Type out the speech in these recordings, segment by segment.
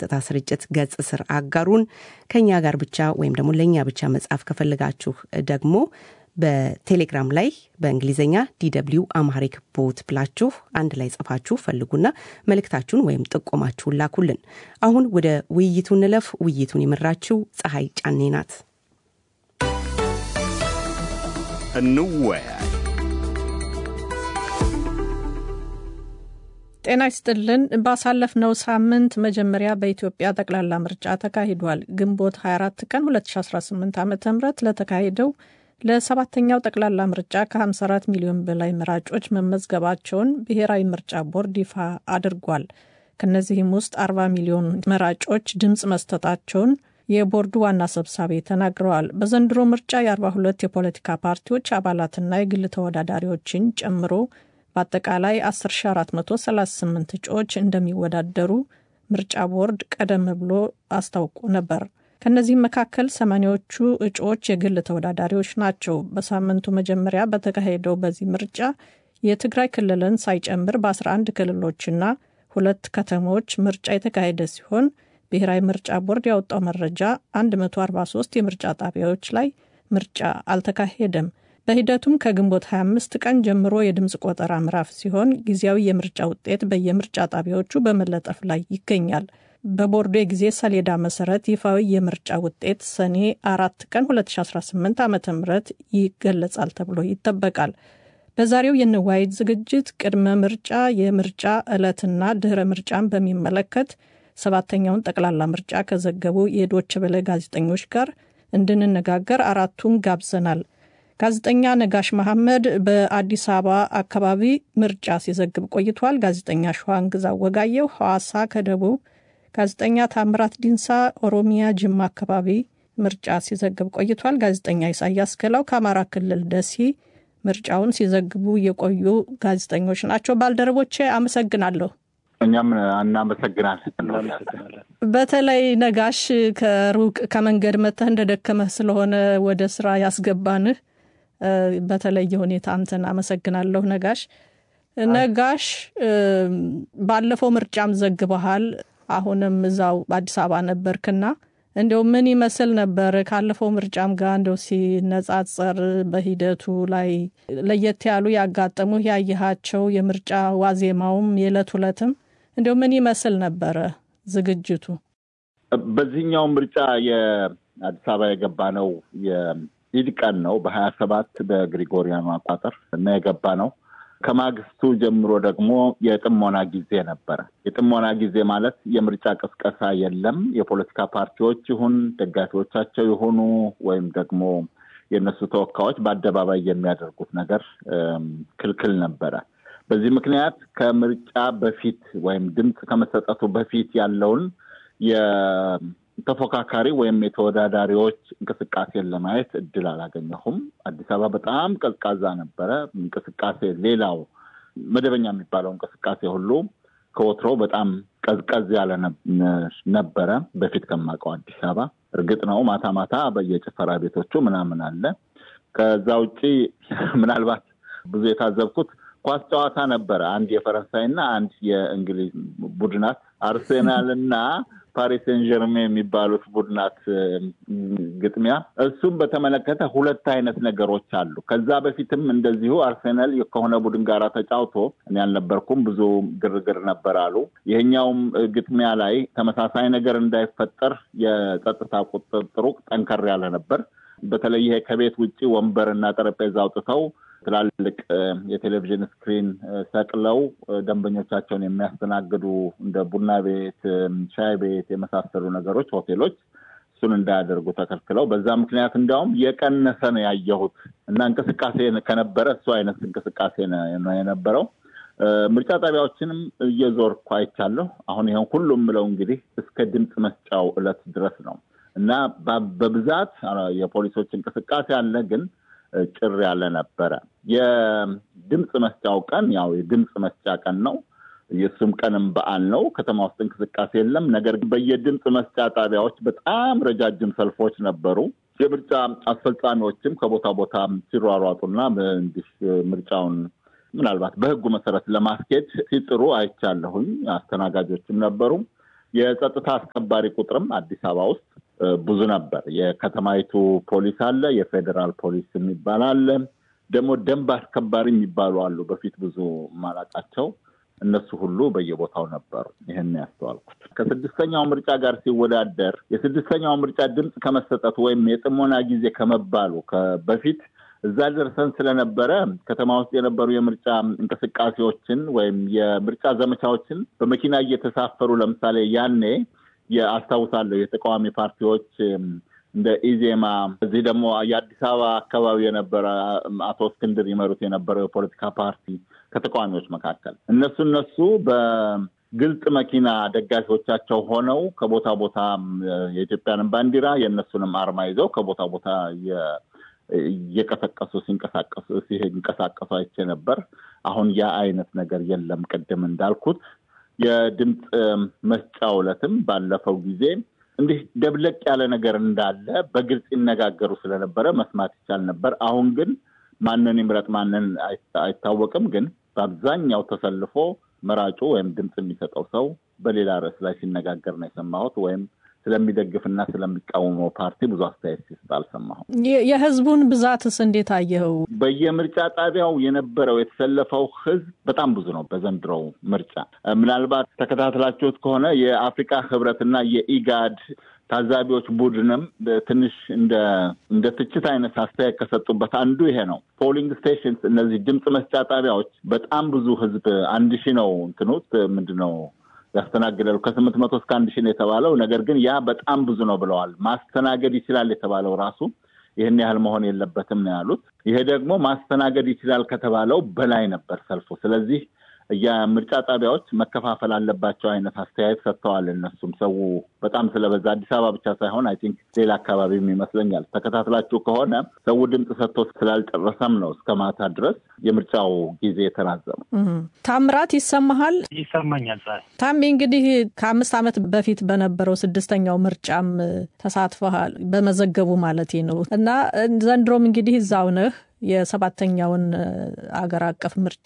የቀጥታ ስርጭት ገጽ ስር አጋሩን። ከኛ ጋር ብቻ ወይም ደግሞ ለእኛ ብቻ መጻፍ ከፈልጋችሁ ደግሞ በቴሌግራም ላይ በእንግሊዝኛ ዲደብሊው አማሪክ ቦት ብላችሁ አንድ ላይ ጽፋችሁ ፈልጉና መልእክታችሁን ወይም ጥቆማችሁን ላኩልን። አሁን ወደ ውይይቱ እንለፍ። ውይይቱን የመራችው ፀሐይ ጫኔ ናት። እንወያይ። ጤና ይስጥልን። ባሳለፍነው ሳምንት መጀመሪያ በኢትዮጵያ ጠቅላላ ምርጫ ተካሂዷል። ግንቦት 24 ቀን 2018 ዓ ም ለተካሄደው ለሰባተኛው ጠቅላላ ምርጫ ከ54 ሚሊዮን በላይ መራጮች መመዝገባቸውን ብሔራዊ ምርጫ ቦርድ ይፋ አድርጓል። ከእነዚህም ውስጥ 40 ሚሊዮን መራጮች ድምፅ መስጠታቸውን የቦርዱ ዋና ሰብሳቢ ተናግረዋል። በዘንድሮ ምርጫ የ42 የፖለቲካ ፓርቲዎች አባላትና የግል ተወዳዳሪዎችን ጨምሮ በአጠቃላይ 10438 እጩዎች እንደሚወዳደሩ ምርጫ ቦርድ ቀደም ብሎ አስታውቆ ነበር። ከእነዚህም መካከል ሰማኒያዎቹ እጩዎች የግል ተወዳዳሪዎች ናቸው። በሳምንቱ መጀመሪያ በተካሄደው በዚህ ምርጫ የትግራይ ክልልን ሳይጨምር በ11 ክልሎችና ሁለት ከተሞች ምርጫ የተካሄደ ሲሆን ብሔራዊ ምርጫ ቦርድ ያወጣው መረጃ 143 የምርጫ ጣቢያዎች ላይ ምርጫ አልተካሄደም። በሂደቱም ከግንቦት 25 ቀን ጀምሮ የድምፅ ቆጠራ ምዕራፍ ሲሆን ጊዜያዊ የምርጫ ውጤት በየምርጫ ጣቢያዎቹ በመለጠፍ ላይ ይገኛል። በቦርዱ የጊዜ ሰሌዳ መሰረት ይፋዊ የምርጫ ውጤት ሰኔ አራት ቀን 2018 ዓ ም ይገለጻል ተብሎ ይጠበቃል። በዛሬው የንዋይት ዝግጅት ቅድመ ምርጫ፣ የምርጫ ዕለትና ድህረ ምርጫን በሚመለከት ሰባተኛውን ጠቅላላ ምርጫ ከዘገቡ የዶች በለ ጋዜጠኞች ጋር እንድንነጋገር አራቱን ጋብዘናል። ጋዜጠኛ ነጋሽ መሐመድ በአዲስ አበባ አካባቢ ምርጫ ሲዘግብ ቆይቷል። ጋዜጠኛ ሸዋንግዛ ወጋየው ሐዋሳ ከደቡብ፣ ጋዜጠኛ ታምራት ዲንሳ ኦሮሚያ ጅማ አካባቢ ምርጫ ሲዘግብ ቆይቷል። ጋዜጠኛ ኢሳያስ ገላው ከአማራ ክልል ደሴ ምርጫውን ሲዘግቡ የቆዩ ጋዜጠኞች ናቸው። ባልደረቦቼ አመሰግናለሁ። እኛም እናመሰግናለን። በተለይ ነጋሽ ከሩቅ ከመንገድ መተህ እንደደከመህ ስለሆነ ወደ ስራ ያስገባንህ በተለየ ሁኔታ አንተን አመሰግናለሁ ነጋሽ። ነጋሽ ባለፈው ምርጫም ዘግበሃል። አሁንም እዛው በአዲስ አበባ ነበርክና እንዲው ምን ይመስል ነበር? ካለፈው ምርጫም ጋር እንደው ሲነጻጸር በሂደቱ ላይ ለየት ያሉ ያጋጠሙ ያየሃቸው የምርጫ ዋዜማውም የዕለት ሁለትም እንዲው ምን ይመስል ነበረ ዝግጅቱ? በዚህኛው ምርጫ የአዲስ አበባ የገባ ነው የኢድ ቀን ነው በሀያ ሰባት በግሪጎሪያኑ አቋጠር እና የገባ ነው ከማግስቱ ጀምሮ ደግሞ የጥሞና ጊዜ ነበረ። የጥሞና ጊዜ ማለት የምርጫ ቅስቀሳ የለም። የፖለቲካ ፓርቲዎች ይሁን ደጋፊዎቻቸው የሆኑ ወይም ደግሞ የእነሱ ተወካዮች በአደባባይ የሚያደርጉት ነገር ክልክል ነበረ። በዚህ ምክንያት ከምርጫ በፊት ወይም ድምፅ ከመሰጠቱ በፊት ያለውን የተፎካካሪ ወይም የተወዳዳሪዎች እንቅስቃሴን ለማየት እድል አላገኘሁም። አዲስ አበባ በጣም ቀዝቃዛ ነበረ። እንቅስቃሴ ሌላው መደበኛ የሚባለው እንቅስቃሴ ሁሉ ከወትሮ በጣም ቀዝቀዝ ያለ ነበረ በፊት ከማውቀው አዲስ አበባ። እርግጥ ነው ማታ ማታ በየጭፈራ ቤቶቹ ምናምን አለ። ከዛ ውጭ ምናልባት ብዙ የታዘብኩት ኳስ ጨዋታ ነበረ። አንድ የፈረንሳይና አንድ የእንግሊዝ ቡድናት አርሴናል እና ፓሪስ ሴን ጀርሜ የሚባሉት ቡድናት ግጥሚያ፣ እሱም በተመለከተ ሁለት አይነት ነገሮች አሉ። ከዛ በፊትም እንደዚሁ አርሴናል ከሆነ ቡድን ጋር ተጫውቶ እኔ አልነበርኩም፣ ብዙ ግርግር ነበር አሉ። ይሄኛውም ግጥሚያ ላይ ተመሳሳይ ነገር እንዳይፈጠር የጸጥታ ቁጥጥሩ ጠንከር ያለ ነበር። በተለይ ይሄ ከቤት ውጭ ወንበርና ጠረጴዛ አውጥተው ትላልቅ የቴሌቪዥን ስክሪን ሰቅለው ደንበኞቻቸውን የሚያስተናግዱ እንደ ቡና ቤት፣ ሻይ ቤት የመሳሰሉ ነገሮች ሆቴሎች እሱን እንዳያደርጉ ተከልክለው በዛ ምክንያት እንዲያውም የቀነሰ ነው ያየሁት እና እንቅስቃሴ ከነበረ እሱ አይነት እንቅስቃሴ ነው የነበረው። ምርጫ ጣቢያዎችንም እየዞርኩ አይቻለሁ። አሁን ይሄን ሁሉ የምለው እንግዲህ እስከ ድምፅ መስጫው እለት ድረስ ነው እና በብዛት የፖሊሶች እንቅስቃሴ አለ ግን ጭር ያለ ነበረ። የድምፅ መስጫው ቀን ያው የድምፅ መስጫ ቀን ነው። የእሱም ቀንም በዓል ነው። ከተማ ውስጥ እንቅስቃሴ የለም። ነገር ግን በየድምፅ መስጫ ጣቢያዎች በጣም ረጃጅም ሰልፎች ነበሩ። የምርጫ አስፈጻሚዎችም ከቦታ ቦታ ሲሯሯጡና እንዲህ ምርጫውን ምናልባት በሕጉ መሰረት ለማስኬድ ሲጥሩ አይቻለሁኝ። አስተናጋጆችም ነበሩ። የጸጥታ አስከባሪ ቁጥርም አዲስ አበባ ውስጥ ብዙ ነበር። የከተማይቱ ፖሊስ አለ፣ የፌዴራል ፖሊስ የሚባል አለ፣ ደግሞ ደንብ አስከባሪ የሚባሉ አሉ። በፊት ብዙ ማላቃቸው እነሱ ሁሉ በየቦታው ነበሩ። ይህን ያስተዋልኩት ከስድስተኛው ምርጫ ጋር ሲወዳደር የስድስተኛው ምርጫ ድምፅ ከመሰጠቱ ወይም የጥሞና ጊዜ ከመባሉ በፊት እዛ ደርሰን ስለነበረ ከተማ ውስጥ የነበሩ የምርጫ እንቅስቃሴዎችን ወይም የምርጫ ዘመቻዎችን በመኪና እየተሳፈሩ ለምሳሌ ያኔ የአስታውሳለሁ የተቃዋሚ ፓርቲዎች እንደ ኢዜማ እዚህ ደግሞ የአዲስ አበባ አካባቢ የነበረ አቶ እስክንድር ይመሩት የነበረው የፖለቲካ ፓርቲ ከተቃዋሚዎች መካከል እነሱ እነሱ በግልጽ መኪና ደጋፊዎቻቸው ሆነው ከቦታ ቦታ የኢትዮጵያንም ባንዲራ የእነሱንም አርማ ይዘው ከቦታ ቦታ እየቀሰቀሱ ሲንቀሳቀሱ ሲንቀሳቀሱ አይቼ ነበር። አሁን ያ አይነት ነገር የለም። ቅድም እንዳልኩት የድምፅ መስጫ ዕለትም ባለፈው ጊዜ እንዲህ ደብለቅ ያለ ነገር እንዳለ በግልጽ ይነጋገሩ ስለነበረ መስማት ይቻል ነበር። አሁን ግን ማንን ይምረጥ ማንን አይታወቅም። ግን በአብዛኛው ተሰልፎ መራጩ ወይም ድምፅ የሚሰጠው ሰው በሌላ ርዕስ ላይ ሲነጋገር ነው የሰማሁት ወይም ስለሚደግፍና ስለሚቃወመው ፓርቲ ብዙ አስተያየት ሲሰጥ አልሰማሁም። የህዝቡን ብዛትስ እንዴት አየኸው? በየምርጫ ጣቢያው የነበረው የተሰለፈው ህዝብ በጣም ብዙ ነው። በዘንድሮው ምርጫ ምናልባት ተከታትላችሁት ከሆነ የአፍሪካ ህብረትና የኢጋድ ታዛቢዎች ቡድንም ትንሽ እንደ እንደ ትችት አይነት አስተያየት ከሰጡበት አንዱ ይሄ ነው። ፖሊንግ ስቴሽንስ፣ እነዚህ ድምፅ መስጫ ጣቢያዎች በጣም ብዙ ህዝብ አንድ ሺህ ነው እንትኑት ምንድን ነው ያስተናግዳሉ ከስምንት መቶ እስከ አንድ ሺህ ነው የተባለው። ነገር ግን ያ በጣም ብዙ ነው ብለዋል። ማስተናገድ ይችላል የተባለው ራሱ ይህን ያህል መሆን የለበትም ነው ያሉት። ይሄ ደግሞ ማስተናገድ ይችላል ከተባለው በላይ ነበር ሰልፉ። ስለዚህ የምርጫ ጣቢያዎች መከፋፈል አለባቸው አይነት አስተያየት ሰጥተዋል። እነሱም ሰው በጣም ስለበዛ አዲስ አበባ ብቻ ሳይሆን አይ ቲንክ ሌላ አካባቢም ይመስለኛል። ተከታትላችሁ ከሆነ ሰው ድምፅ ሰጥቶ ስላልጨረሰም ነው እስከ ማታ ድረስ የምርጫው ጊዜ የተራዘሙ። ታምራት ይሰማሃል? ይሰማኛል። ታሜ እንግዲህ ከአምስት ዓመት በፊት በነበረው ስድስተኛው ምርጫም ተሳትፈሃል፣ በመዘገቡ ማለቴ ነው እና ዘንድሮም እንግዲህ እዛው ነህ የሰባተኛውን አገር አቀፍ ምርጫ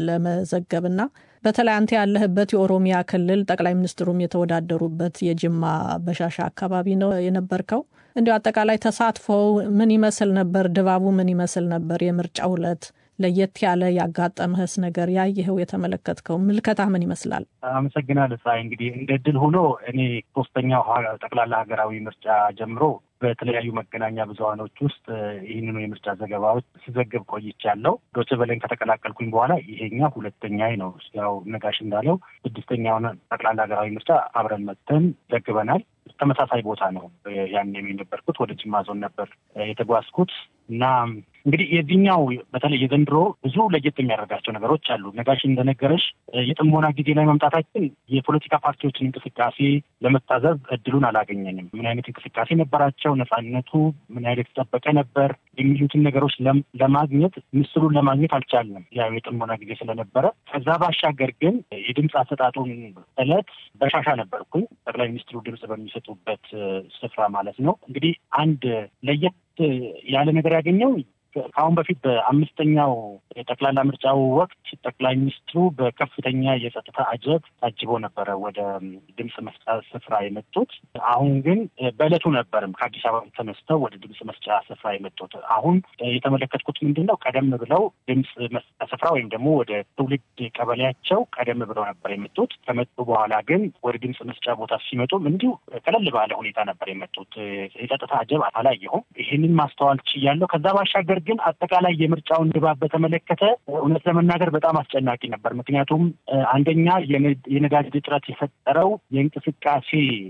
ለመዘገብና በተለይ አንተ ያለህበት የኦሮሚያ ክልል ጠቅላይ ሚኒስትሩም የተወዳደሩበት የጅማ በሻሻ አካባቢ ነው የነበርከው። እንዲሁ አጠቃላይ ተሳትፎው ምን ይመስል ነበር? ድባቡ ምን ይመስል ነበር? የምርጫው ዕለት ለየት ያለ ያጋጠመህስ ነገር ያየኸው የተመለከትከው ምልከታ ምን ይመስላል? አመሰግናለሁ ፀሐይ። እንግዲህ እንደ ድል ሆኖ እኔ ሶስተኛው ጠቅላላ ሀገራዊ ምርጫ ጀምሮ በተለያዩ መገናኛ ብዙኃኖች ውስጥ ይህንኑ የምርጫ ዘገባዎች ስዘግብ ቆይቻለሁ። ዶቼ ቬለን ከተቀላቀልኩኝ በኋላ ይሄኛ ሁለተኛ ነው። ያው ነጋሽ እንዳለው ስድስተኛውን ጠቅላላ ሀገራዊ ምርጫ አብረን መጥተን ዘግበናል። ተመሳሳይ ቦታ ነው ያን የነበርኩት። ወደ ጅማ ዞን ነበር የተጓዝኩት እና እንግዲህ የዚህኛው በተለይ የዘንድሮ ብዙ ለየት የሚያደርጋቸው ነገሮች አሉ። ነጋሽ እንደነገረሽ የጥሞና ጊዜ ላይ መምጣታችን የፖለቲካ ፓርቲዎችን እንቅስቃሴ ለመታዘብ እድሉን አላገኘንም። ምን አይነት እንቅስቃሴ ነበራቸው፣ ነፃነቱ ምን አይነት የተጠበቀ ነበር የሚሉትን ነገሮች ለማግኘት ምስሉን ለማግኘት አልቻልንም፣ ያው የጥሞና ጊዜ ስለነበረ። ከዛ ባሻገር ግን የድምፅ አሰጣጡን እለት በሻሻ ነበርኩኝ፣ ጠቅላይ ሚኒስትሩ ድምፅ በሚሰጡበት ስፍራ ማለት ነው። እንግዲህ አንድ ለየት ያለ ነገር ያገኘው ከአሁን በፊት በአምስተኛው የጠቅላላ ምርጫው ወቅት ጠቅላይ ሚኒስትሩ በከፍተኛ የጸጥታ አጀብ ታጅቦ ነበረ ወደ ድምፅ መስጫ ስፍራ የመጡት። አሁን ግን በዕለቱ ነበርም ከአዲስ አበባ ተነስተው ወደ ድምፅ መስጫ ስፍራ የመጡት። አሁን የተመለከትኩት ምንድን ነው? ቀደም ብለው ድምፅ መስጫ ስፍራ ወይም ደግሞ ወደ ትውልድ ቀበሌያቸው ቀደም ብለው ነበር የመጡት። ከመጡ በኋላ ግን ወደ ድምፅ መስጫ ቦታ ሲመጡም እንዲሁ ቀለል ባለ ሁኔታ ነበር የመጡት። የጸጥታ አጀብ አላየሁም። ይህንን ማስተዋል ችያለሁ። ከዛ ባሻገር ግን አጠቃላይ የምርጫውን ድባብ በተመለከተ እውነት ለመናገር በጣም አስጨናቂ ነበር። ምክንያቱም አንደኛ የነዳጅ እጥረት የፈጠረው የእንቅስቃሴ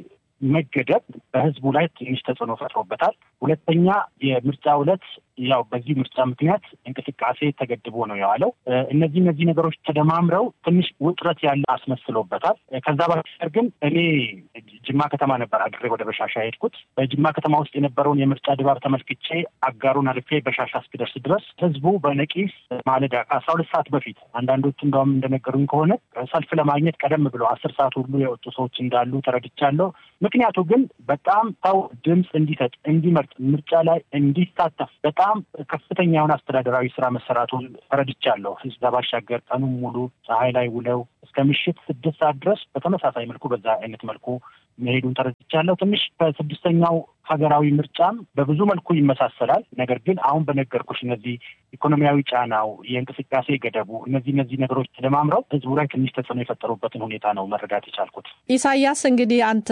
መገደብ በሕዝቡ ላይ ትንሽ ተጽዕኖ ፈጥሮበታል። ሁለተኛ የምርጫ ዕለት ያው በዚህ ምርጫ ምክንያት እንቅስቃሴ ተገድቦ ነው የዋለው። እነዚህ እነዚህ ነገሮች ተደማምረው ትንሽ ውጥረት ያለ አስመስሎበታል። ከዛ ባሻገር ግን እኔ ጅማ ከተማ ነበር አድሬ ወደ በሻሻ የሄድኩት። በጅማ ከተማ ውስጥ የነበረውን የምርጫ ድባብ ተመልክቼ አጋሩን አልፌ በሻሻ እስክደርስ ድረስ ህዝቡ በነቂስ ማለዳ ከአስራ ሁለት ሰዓት በፊት አንዳንዶቹ እንደውም እንደነገሩኝ ከሆነ ሰልፍ ለማግኘት ቀደም ብለው አስር ሰዓት ሁሉ የወጡ ሰዎች እንዳሉ ተረድቻለሁ። ምክንያቱ ግን በጣም ሰው ድምፅ እንዲሰጥ እንዲመርጥ፣ ምርጫ ላይ እንዲሳተፍ በጣም ከፍተኛ የሆነ አስተዳደራዊ ስራ መሰራቱን ተረድቻለሁ። ህዝብ ባሻገር ቀኑን ሙሉ ፀሐይ ላይ ውለው እስከ እስከ ምሽት ስድስት ሰዓት ድረስ በተመሳሳይ መልኩ በዛ አይነት መልኩ መሄዱን ተረድቻለሁ። ትንሽ ከስድስተኛው ሀገራዊ ምርጫም በብዙ መልኩ ይመሳሰላል። ነገር ግን አሁን በነገርኩሽ እነዚህ ኢኮኖሚያዊ ጫናው፣ የእንቅስቃሴ ገደቡ፣ እነዚህ እነዚህ ነገሮች ተደማምረው ህዝቡ ላይ ትንሽ ተጽዕኖ የፈጠሩበትን ሁኔታ ነው መረዳት የቻልኩት። ኢሳያስ እንግዲህ አንተ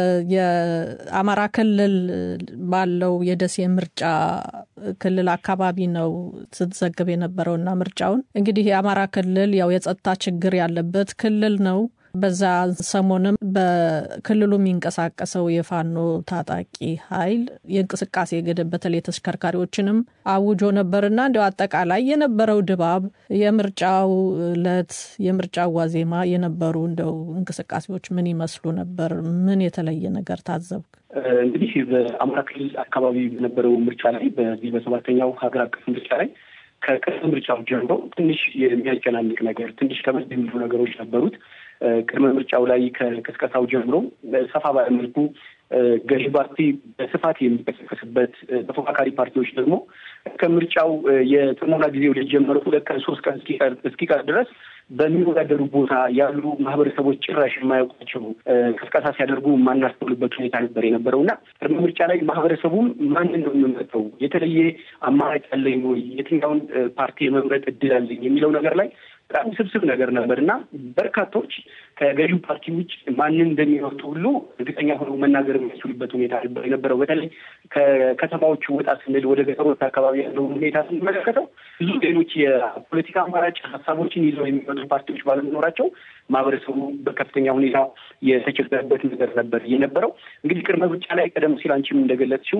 የአማራ ክልል ባለው የደሴ ምርጫ ክልል አካባቢ ነው ስትዘግብ የነበረውና ምርጫውን እንግዲህ የአማራ ክልል ያው የጸጥታ ችግር ያለበት ክልል ነው። በዛ ሰሞንም በክልሉ የሚንቀሳቀሰው የፋኖ ታጣቂ ኃይል የእንቅስቃሴ ገደብ በተለይ ተሽከርካሪዎችንም አውጆ ነበርና እንዲያው አጠቃላይ የነበረው ድባብ የምርጫው እለት የምርጫው ዋዜማ የነበሩ እንደው እንቅስቃሴዎች ምን ይመስሉ ነበር? ምን የተለየ ነገር ታዘብክ? እንግዲህ በአማራ ክልል አካባቢ በነበረው ምርጫ ላይ በዚህ በሰባተኛው ሀገር አቀፍ ምርጫ ላይ ከቅድመ ምርጫው ጀምሮ ትንሽ የሚያጨናንቅ ነገር ትንሽ ከበድ የሚሉ ነገሮች ነበሩት። ቅድመ ምርጫው ላይ ከቅስቀሳው ጀምሮ ሰፋ ባለ መልኩ ገዢ ፓርቲ በስፋት የሚቀሰቀስበት ተፎካካሪ ፓርቲዎች ደግሞ ከምርጫው የጥሞና ጊዜ ወደ ጀመረው ሁለት ቀን ሶስት ቀን እስኪቀር ድረስ በሚወዳደሩ ቦታ ያሉ ማህበረሰቦች ጭራሽ የማያውቋቸው ቅስቀሳ ሲያደርጉ የማናስተውልበት ሁኔታ ነበር የነበረው እና ቅድመ ምርጫ ላይ ማህበረሰቡም ማንን ነው የምመርጠው፣ የተለየ አማራጭ አለኝ ወይ፣ የትኛውን ፓርቲ የመምረጥ እድል አለኝ የሚለው ነገር ላይ በጣም ስብስብ ነገር ነበር እና በርካቶች ከገዢው ፓርቲ ውጭ ማንን እንደሚመርጡ ሁሉ እርግጠኛ ሆነው መናገር የሚያስችሉበት ሁኔታ ነበር የነበረው። በተለይ ከከተማዎቹ ወጣ ስንል ወደ ገጠሮች አካባቢ ያለውን ሁኔታ ስንመለከተው ብዙ ሌሎች የፖለቲካ አማራጭ ሀሳቦችን ይዘው የሚመጡ ፓርቲዎች ባለመኖራቸው ማህበረሰቡ በከፍተኛ ሁኔታ የተቸገረበት ነገር ነበር የነበረው። እንግዲህ ቅድመ ምርጫ ላይ ቀደም ሲል አንቺም እንደገለጽሽው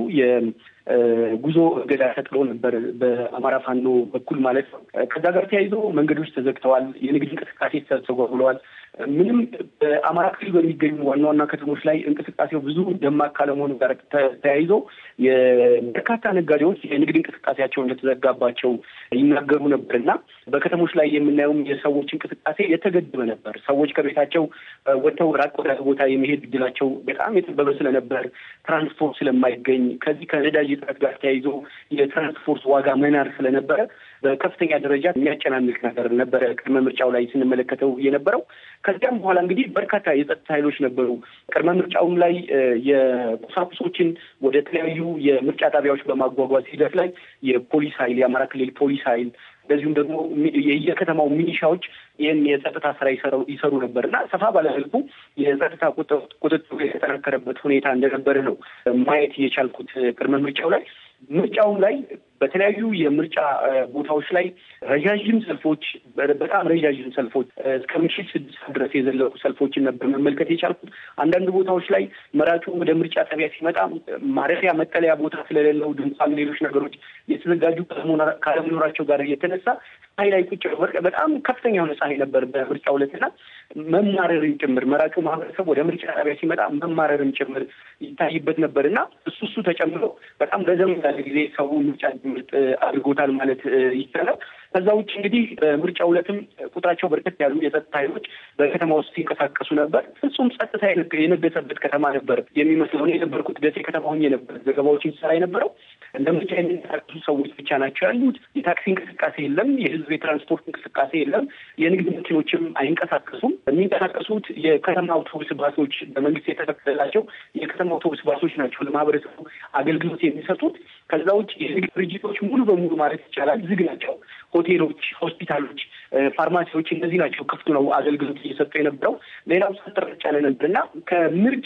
የጉዞ እገዳ ተጥሎ ነበር በአማራ ፋኖ በኩል ማለት ነው። ከዛ ጋር ተያይዞ መንገዶች ተዘግተዋል። የንግድ እንቅስቃሴ ተስተጓጉለዋል። ምንም በአማራ ክልል በሚገኙ ዋና ዋና ከተሞች ላይ እንቅስቃሴው ብዙ ደማቅ ካለመሆኑ ጋር ተያይዞ የበርካታ ነጋዴዎች የንግድ እንቅስቃሴያቸው እንደተዘጋባቸው ይናገሩ ነበር እና በከተሞች ላይ የምናየውም የሰዎች እንቅስቃሴ የተገደበ ነበር። ሰዎች ከቤታቸው ወጥተው ራቅ ወዳለ ቦታ የመሄድ እድላቸው በጣም የጠበበ ስለነበር፣ ትራንስፖርት ስለማይገኝ ከዚህ ከነዳጅ እጥረት ጋር ተያይዞ የትራንስፖርት ዋጋ መናር ስለነበረ በከፍተኛ ደረጃ የሚያጨናንቅ ነገር ነበረ ቅድመ ምርጫው ላይ ስንመለከተው የነበረው። ከዚያም በኋላ እንግዲህ በርካታ የጸጥታ ኃይሎች ነበሩ። ቅድመ ምርጫውም ላይ የቁሳቁሶችን ወደ ተለያዩ የምርጫ ጣቢያዎች በማጓጓዝ ሂደት ላይ የፖሊስ ኃይል የአማራ ክልል ፖሊስ ኃይል እንደዚሁም ደግሞ የከተማው ሚኒሻዎች ይህን የጸጥታ ስራ ይሰሩ ነበር እና ሰፋ ባለመልኩ የጸጥታ ቁጥጥሩ የተጠናከረበት ሁኔታ እንደነበረ ነው ማየት የቻልኩት ቅድመ ምርጫው ላይ። ምርጫውም ላይ በተለያዩ የምርጫ ቦታዎች ላይ ረዣዥም ሰልፎች፣ በጣም ረዣዥም ሰልፎች እስከ ምሽት ስድስት ድረስ የዘለቁ ሰልፎችን ነበር መመልከት የቻልኩት። አንዳንድ ቦታዎች ላይ መራጩ ወደ ምርጫ ጣቢያ ሲመጣ ማረፊያ መጠለያ ቦታ ስለሌለው ድንኳን፣ ሌሎች ነገሮች የተዘጋጁ ካለመኖራቸው ጋር የተነሳ ፀሐይ ላይ ቁጭ በጣም ከፍተኛ የሆነ ፀሐይ ነበር በምርጫው ዕለትና መማረርም ጭምር መራጩ ማህበረሰብ ወደ ምርጫ ጣቢያ ሲመጣ መማረርም ጭምር ይታይበት ነበር እና እሱ እሱ ተጨምሮ በጣም ረዘም ያለ ጊዜ ሰው ምርጫ እንዲመርጥ አድርጎታል ማለት ይቻላል። ከዛ ውጭ እንግዲህ በምርጫው ዕለትም ቁጥራቸው በርከት ያሉ የጸጥታ ኃይሎች በከተማ ውስጥ ሲንቀሳቀሱ ነበር። ፍጹም ጸጥታ የነገሰበት ከተማ ነበር የሚመስለው። እኔ የነበርኩት ደሴ ከተማ ሆኜ ነበር ዘገባዎችን ሲሰራ የነበረው። እንደ ምርጫ የሚንቀሳቀሱ ሰዎች ብቻ ናቸው ያሉት። የታክሲ እንቅስቃሴ የለም። የህዝብ የትራንስፖርት እንቅስቃሴ የለም። የንግድ መኪኖችም አይንቀሳቀሱም። የሚንቀሳቀሱት የከተማ አውቶቡስ ባሶች በመንግስት የተፈቀደላቸው የከተማ አውቶቡስ ባሶች ናቸው ለማህበረሰቡ አገልግሎት የሚሰጡት። ከዛ ውጭ የንግድ ድርጅቶች ሙሉ በሙሉ ማለት ይቻላል ዝግ ናቸው። ሆቴሎች፣ ሆስፒታሎች፣ ፋርማሲዎች እነዚህ ናቸው ክፍቱ ነው አገልግሎት እየሰጡ የነበረው። ሌላው ሰጠረጭ ያለ ነበር እና ከምርጫ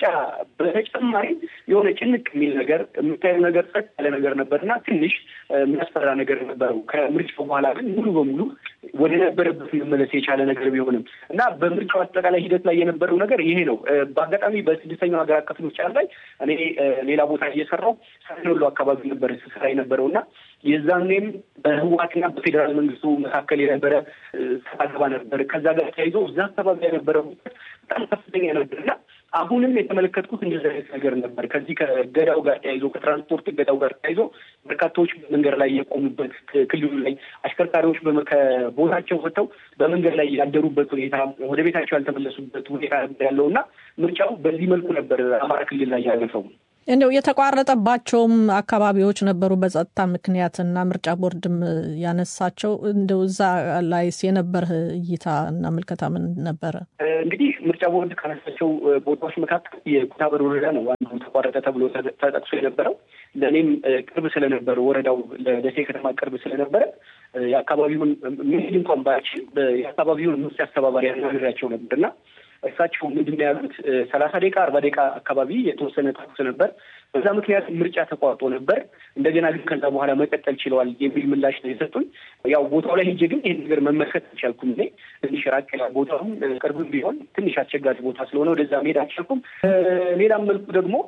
በተጨማሪ የሆነ ጭንቅ የሚል ነገር የምታየው ነገር ጸጥ ያለ ነገር ነበር እና ትንሽ የሚያስፈራ ነገር ነበረው። ከምርጫው በኋላ ግን ሙሉ በሙሉ ወደ ነበረበት መመለስ የቻለ ነገር ቢሆንም እና በምርጫው አጠቃላይ ሂደት ላይ የነበረው ነገር ይሄ ነው። በአጋጣሚ በስድስተኛው ሀገር አቀፍ ምርጫ ላይ እኔ ሌላ ቦታ እየሰራው ሰሜን ወሎ አካባቢ ነበር ስሰራ የነበረው እና የዛኔም በህወሓትና በፌዴራል መንግስቱ መካከል የነበረ ሰጣ ገባ ነበር። ከዛ ጋር ተያይዞ እዛ አካባቢ የነበረ በጣም ከፍተኛ ነበር እና አሁንም የተመለከትኩት እንደዚህ አይነት ነገር ነበር። ከዚህ ከገዳው ጋር ተያይዞ ከትራንስፖርት ገዳው ጋር ተያይዞ በርካታዎች መንገድ ላይ የቆሙበት ክልሉ ላይ አሽከርካሪዎች ከቦታቸው ወጥተው በመንገድ ላይ ያደሩበት ሁኔታ፣ ወደ ቤታቸው ያልተመለሱበት ሁኔታ ነበር ያለው እና ምርጫው በዚህ መልኩ ነበር አማራ ክልል ላይ ያለፈው። እንደው የተቋረጠባቸውም አካባቢዎች ነበሩ በጸጥታ ምክንያትና ምርጫ ቦርድም ያነሳቸው እንደው እዛ ላይስ የነበረህ እይታ እና ምልከታ ምን ነበረ? እንግዲህ ምርጫ ቦርድ ካነሳቸው ቦታዎች መካከል የኩታበር ወረዳ ነው ዋናው ተቋረጠ ተብሎ ተጠቅሶ የነበረው። ለእኔም ቅርብ ስለነበረ ወረዳው ለደሴ ከተማ ቅርብ ስለነበረ የአካባቢውን መሄድ እንኳን ባያችል የአካባቢውን ምርጫ አስተባባሪ ያናግራቸው ነበር እና እሳቸው ምንድን ነው ያሉት? ሰላሳ ደቂቃ አርባ ደቂቃ አካባቢ የተወሰነ ተኩስ ነበር። በዛ ምክንያት ምርጫ ተቋርጦ ነበር። እንደገና ግን ከዛ በኋላ መቀጠል ችለዋል የሚል ምላሽ ነው የሰጡኝ። ያው ቦታው ላይ ሄጄ ግን ይህን ነገር መመልከት አልቻልኩም። እኔ ትንሽ ራቅ ይላል ቦታውም ቅርብም ቢሆን ትንሽ አስቸጋሪ ቦታ ስለሆነ ወደዛ መሄድ አልቻልኩም። ሌላም መልኩ ደግሞ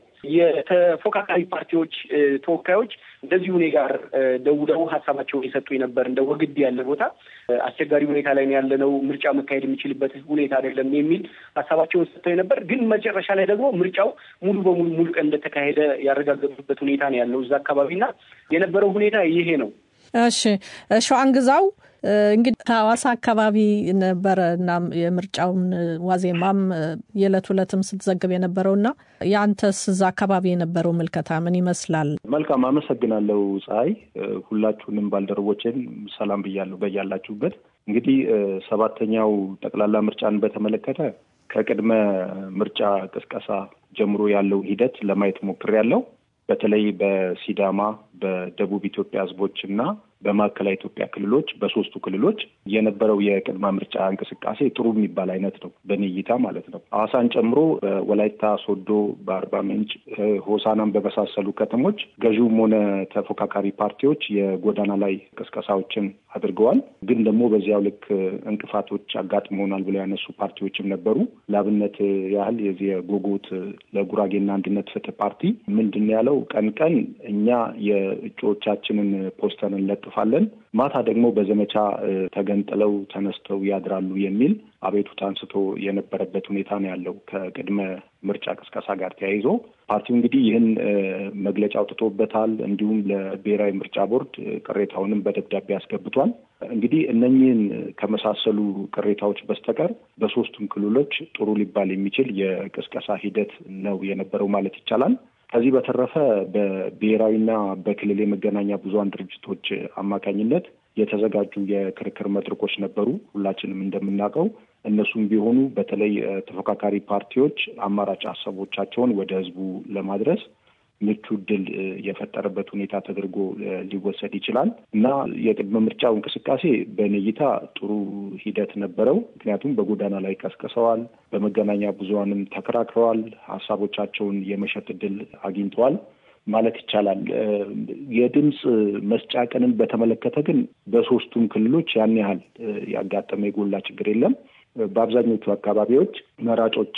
የተፎካካሪ ፓርቲዎች ተወካዮች እንደዚሁ እኔ ጋር ደውለው ሀሳባቸውን የሰጡኝ ነበር። እንደ ወግድ ያለ ቦታ አስቸጋሪ ሁኔታ ላይ ያለ ነው፣ ምርጫ መካሄድ የሚችልበት ሁኔታ አይደለም የሚል ሀሳባቸውን ሰጥተው ነበር። ግን መጨረሻ ላይ ደግሞ ምርጫው ሙሉ በሙሉ ሙሉ ቀን እንደተካሄደ ያረጋገጡበት ሁኔታ ነው ያለው እዛ አካባቢና የነበረው ሁኔታ ይሄ ነው። እሺ ሸዋን ግዛው እንግዲህ ከሐዋሳ አካባቢ ነበረ እና የምርጫውን ዋዜማም የዕለት ሁለትም ስትዘግብ የነበረውና የአንተስ እዛ አካባቢ የነበረው ምልከታ ምን ይመስላል? መልካም አመሰግናለሁ ፀሐይ። ሁላችሁንም ባልደረቦችን ሰላም ብያለሁ በያላችሁበት። እንግዲህ ሰባተኛው ጠቅላላ ምርጫን በተመለከተ ከቅድመ ምርጫ ቅስቀሳ ጀምሮ ያለውን ሂደት ለማየት ሞክሬያለሁ። በተለይ በሲዳማ በደቡብ ኢትዮጵያ ሕዝቦች እና በማዕከላዊ ኢትዮጵያ ክልሎች በሶስቱ ክልሎች የነበረው የቅድመ ምርጫ እንቅስቃሴ ጥሩ የሚባል አይነት ነው፣ በእኔ እይታ ማለት ነው። ሐዋሳን ጨምሮ በወላይታ ሶዶ፣ በአርባ ምንጭ፣ ሆሳናን በመሳሰሉ ከተሞች ገዢውም ሆነ ተፎካካሪ ፓርቲዎች የጎዳና ላይ ቅስቀሳዎችን አድርገዋል። ግን ደግሞ በዚያው ልክ እንቅፋቶች አጋጥመውናል ብለው ያነሱ ፓርቲዎችም ነበሩ። ለአብነት ያህል የዚህ የጎጎት ለጉራጌና አንድነት ፍትህ ፓርቲ ምንድን ነው ያለው? ቀን ቀን እኛ የእጩዎቻችንን ፖስተር እንለጥፋለን፣ ማታ ደግሞ በዘመቻ ተገንጥለው ተነስተው ያድራሉ የሚል አቤቱታ አንስቶ የነበረበት ሁኔታ ነው ያለው። ከቅድመ ምርጫ ቅስቀሳ ጋር ተያይዞ ፓርቲው እንግዲህ ይህን መግለጫ አውጥቶበታል። እንዲሁም ለብሔራዊ ምርጫ ቦርድ ቅሬታውንም በደብዳቤ አስገብቷል። እንግዲህ እነኚህን ከመሳሰሉ ቅሬታዎች በስተቀር በሶስቱም ክልሎች ጥሩ ሊባል የሚችል የቅስቀሳ ሂደት ነው የነበረው ማለት ይቻላል። ከዚህ በተረፈ በብሔራዊና በክልል የመገናኛ ብዙኃን ድርጅቶች አማካኝነት የተዘጋጁ የክርክር መድረኮች ነበሩ። ሁላችንም እንደምናውቀው እነሱም ቢሆኑ በተለይ ተፎካካሪ ፓርቲዎች አማራጭ ሀሳቦቻቸውን ወደ ሕዝቡ ለማድረስ ምቹ እድል የፈጠረበት ሁኔታ ተደርጎ ሊወሰድ ይችላል እና የቅድመ ምርጫው እንቅስቃሴ በእኔ እይታ ጥሩ ሂደት ነበረው። ምክንያቱም በጎዳና ላይ ቀስቅሰዋል፣ በመገናኛ ብዙኃንም ተከራክረዋል፣ ሀሳቦቻቸውን የመሸጥ እድል አግኝተዋል ማለት ይቻላል። የድምፅ መስጫ ቀንን በተመለከተ ግን በሶስቱም ክልሎች ያን ያህል ያጋጠመ የጎላ ችግር የለም። በአብዛኞቹ አካባቢዎች መራጮች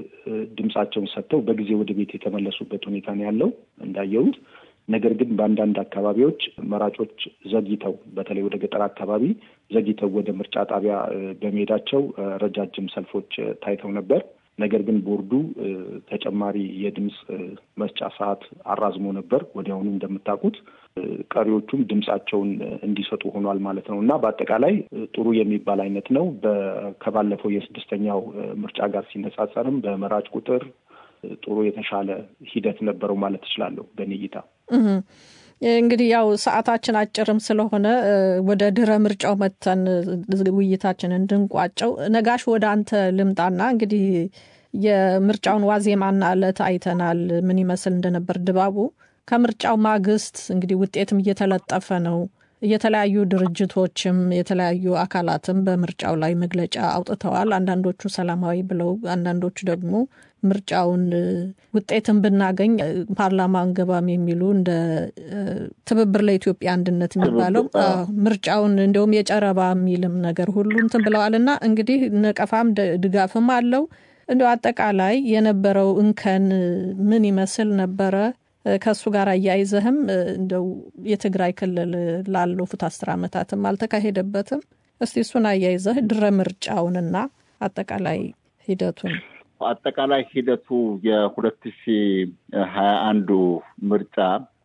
ድምፃቸውን ሰጥተው በጊዜ ወደ ቤት የተመለሱበት ሁኔታ ነው ያለው እንዳየሁት። ነገር ግን በአንዳንድ አካባቢዎች መራጮች ዘግይተው በተለይ ወደ ገጠር አካባቢ ዘግይተው ወደ ምርጫ ጣቢያ በመሄዳቸው ረጃጅም ሰልፎች ታይተው ነበር። ነገር ግን ቦርዱ ተጨማሪ የድምፅ መስጫ ሰዓት አራዝሞ ነበር ወዲያውኑ እንደምታውቁት። ቀሪዎቹም ድምፃቸውን እንዲሰጡ ሆኗል ማለት ነው እና በአጠቃላይ ጥሩ የሚባል አይነት ነው። ከባለፈው የስድስተኛው ምርጫ ጋር ሲነጻጸርም በመራጭ ቁጥር ጥሩ የተሻለ ሂደት ነበረው ማለት እችላለሁ በእኔ እይታ። እንግዲህ ያው ሰዓታችን አጭርም ስለሆነ ወደ ድረ ምርጫው መተን ውይይታችንን እንድንቋጨው ነጋሽ ወደ አንተ ልምጣና እንግዲህ የምርጫውን ዋዜማና ዕለት አይተናል፣ ምን ይመስል እንደነበር ድባቡ። ከምርጫው ማግስት እንግዲህ ውጤትም እየተለጠፈ ነው። የተለያዩ ድርጅቶችም የተለያዩ አካላትም በምርጫው ላይ መግለጫ አውጥተዋል። አንዳንዶቹ ሰላማዊ ብለው፣ አንዳንዶቹ ደግሞ ምርጫውን ውጤትን ብናገኝ ፓርላማ አንገባም የሚሉ እንደ ትብብር ለኢትዮጵያ አንድነት የሚባለው ምርጫውን እንዲሁም የጨረባ የሚልም ነገር ሁሉ እንትን ብለዋል እና እንግዲህ ነቀፋም ድጋፍም አለው። እንዲሁ አጠቃላይ የነበረው እንከን ምን ይመስል ነበረ? ከእሱ ጋር አያይዘህም እንደው የትግራይ ክልል ላለፉት አስር ዓመታትም አልተካሄደበትም። እስቲ እሱን አያይዘህ ድረ ምርጫውንና አጠቃላይ ሂደቱን አጠቃላይ ሂደቱ የሁለት ሺ ሀያ አንዱ ምርጫ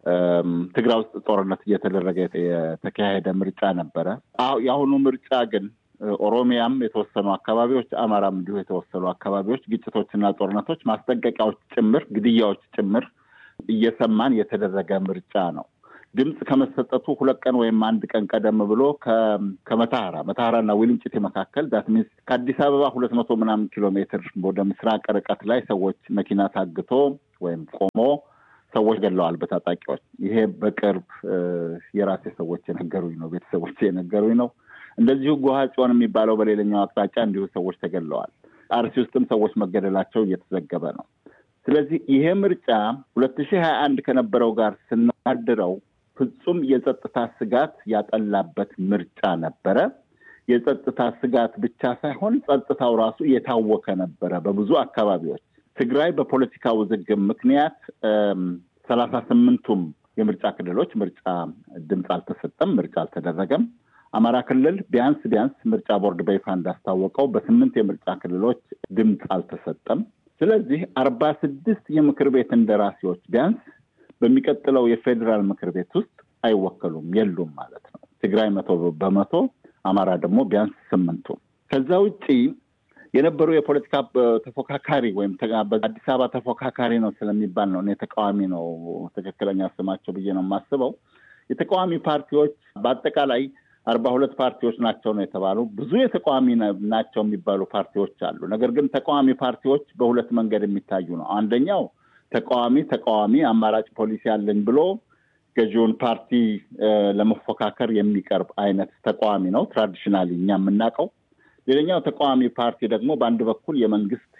ትግራይ ውስጥ ጦርነት እየተደረገ የተካሄደ ምርጫ ነበረ። የአሁኑ ምርጫ ግን ኦሮሚያም የተወሰኑ አካባቢዎች፣ አማራም እንዲሁ የተወሰኑ አካባቢዎች ግጭቶችና ጦርነቶች፣ ማስጠንቀቂያዎች ጭምር፣ ግድያዎች ጭምር እየሰማን የተደረገ ምርጫ ነው። ድምፅ ከመሰጠቱ ሁለት ቀን ወይም አንድ ቀን ቀደም ብሎ ከመተሐራ መተሐራና ዊልንጭቴ መካከል ዳት ሚንስ ከአዲስ አበባ ሁለት መቶ ምናምን ኪሎ ሜትር ወደ ምስራቅ ርቀት ላይ ሰዎች መኪና ታግቶ ወይም ቆሞ ሰዎች ገለዋል በታጣቂዎች። ይሄ በቅርብ የራሴ ሰዎች የነገሩኝ ነው፣ ቤተሰቦች የነገሩኝ ነው። እንደዚሁ ጎሃ ጽዮን የሚባለው በሌላኛው አቅጣጫ እንዲሁ ሰዎች ተገለዋል። አርሲ ውስጥም ሰዎች መገደላቸው እየተዘገበ ነው። ስለዚህ ይሄ ምርጫ ሁለት ሺህ ሀያ አንድ ከነበረው ጋር ስናድረው ፍጹም የጸጥታ ስጋት ያጠላበት ምርጫ ነበረ። የጸጥታ ስጋት ብቻ ሳይሆን ጸጥታው ራሱ የታወከ ነበረ በብዙ አካባቢዎች። ትግራይ በፖለቲካ ውዝግብ ምክንያት ሰላሳ ስምንቱም የምርጫ ክልሎች ምርጫ ድምፅ አልተሰጠም፣ ምርጫ አልተደረገም። አማራ ክልል ቢያንስ ቢያንስ ምርጫ ቦርድ በይፋ እንዳስታወቀው በስምንት የምርጫ ክልሎች ድምፅ አልተሰጠም። ስለዚህ አርባ ስድስት የምክር ቤት እንደራሴዎች ቢያንስ በሚቀጥለው የፌዴራል ምክር ቤት ውስጥ አይወከሉም፣ የሉም ማለት ነው። ትግራይ መቶ በመቶ አማራ ደግሞ ቢያንስ ስምንቱ። ከዛ ውጪ የነበሩ የፖለቲካ ተፎካካሪ ወይም በአዲስ አበባ ተፎካካሪ ነው ስለሚባል ነው እኔ ተቃዋሚ ነው ትክክለኛ ስማቸው ብዬ ነው የማስበው። የተቃዋሚ ፓርቲዎች በአጠቃላይ አርባ ሁለት ፓርቲዎች ናቸው ነው የተባሉ። ብዙ የተቃዋሚ ናቸው የሚባሉ ፓርቲዎች አሉ። ነገር ግን ተቃዋሚ ፓርቲዎች በሁለት መንገድ የሚታዩ ነው። አንደኛው ተቃዋሚ ተቃዋሚ አማራጭ ፖሊሲ አለኝ ብሎ ገዢውን ፓርቲ ለመፎካከር የሚቀርብ አይነት ተቃዋሚ ነው ትራዲሽናሊ እኛ የምናውቀው። ሌላኛው ተቃዋሚ ፓርቲ ደግሞ በአንድ በኩል የመንግስት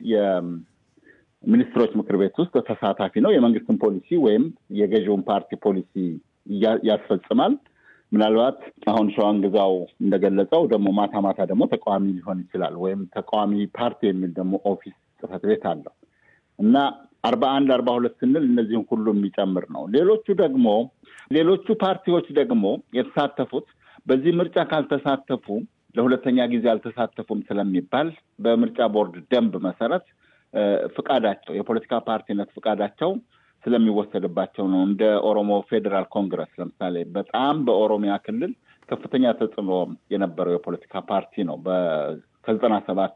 የሚኒስትሮች ምክር ቤት ውስጥ ተሳታፊ ነው። የመንግስትን ፖሊሲ ወይም የገዢውን ፓርቲ ፖሊሲ ያስፈጽማል። ምናልባት አሁን ሸዋን ግዛው እንደገለጸው ደግሞ ማታ ማታ ደግሞ ተቃዋሚ ሊሆን ይችላል። ወይም ተቃዋሚ ፓርቲ የሚል ደግሞ ኦፊስ ጽህፈት ቤት አለው እና አርባ አንድ አርባ ሁለት ስንል እነዚህን ሁሉ የሚጨምር ነው። ሌሎቹ ደግሞ ሌሎቹ ፓርቲዎች ደግሞ የተሳተፉት በዚህ ምርጫ ካልተሳተፉ ለሁለተኛ ጊዜ አልተሳተፉም ስለሚባል በምርጫ ቦርድ ደንብ መሰረት ፍቃዳቸው የፖለቲካ ፓርቲነት ፍቃዳቸው ስለሚወሰድባቸው ነው። እንደ ኦሮሞ ፌዴራል ኮንግረስ ለምሳሌ በጣም በኦሮሚያ ክልል ከፍተኛ ተጽዕኖ የነበረው የፖለቲካ ፓርቲ ነው። ከዘጠና ሰባት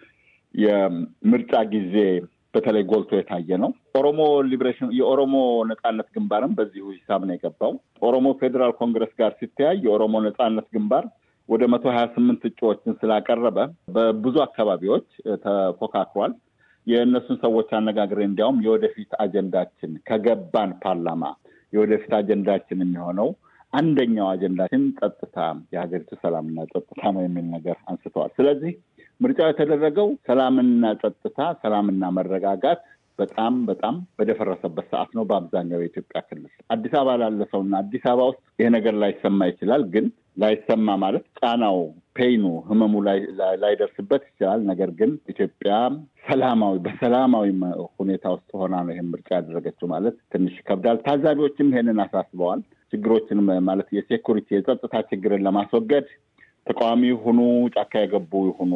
የምርጫ ጊዜ በተለይ ጎልቶ የታየ ነው። ኦሮሞ ሊብሬሽን የኦሮሞ ነጻነት ግንባርም በዚሁ ሂሳብ ነው የገባው። ኦሮሞ ፌዴራል ኮንግረስ ጋር ሲተያይ የኦሮሞ ነጻነት ግንባር ወደ መቶ ሀያ ስምንት እጩዎችን ስላቀረበ በብዙ አካባቢዎች ተፎካክሯል። የእነሱን ሰዎች አነጋግሬ እንዲያውም የወደፊት አጀንዳችን ከገባን ፓርላማ የወደፊት አጀንዳችን የሚሆነው አንደኛው አጀንዳችን ጸጥታ፣ የሀገሪቱ ሰላምና ጸጥታ ነው የሚል ነገር አንስተዋል። ስለዚህ ምርጫው የተደረገው ሰላምና ጸጥታ፣ ሰላምና መረጋጋት በጣም በጣም በደፈረሰበት ሰዓት ነው። በአብዛኛው የኢትዮጵያ ክልል አዲስ አበባ ላለ ሰውና አዲስ አበባ ውስጥ ይሄ ነገር ላይሰማ ይችላል። ግን ላይሰማ ማለት ጫናው፣ ፔይኑ፣ ህመሙ ላይደርስበት ይችላል። ነገር ግን ኢትዮጵያ ሰላማዊ በሰላማዊ ሁኔታ ውስጥ ሆና ነው ይህን ምርጫ ያደረገችው ማለት ትንሽ ይከብዳል። ታዛቢዎችም ይሄንን አሳስበዋል። ችግሮችን ማለት የሴኩሪቲ የጸጥታ ችግርን ለማስወገድ ተቃዋሚ ይሁኑ ጫካ የገቡ ይሁኑ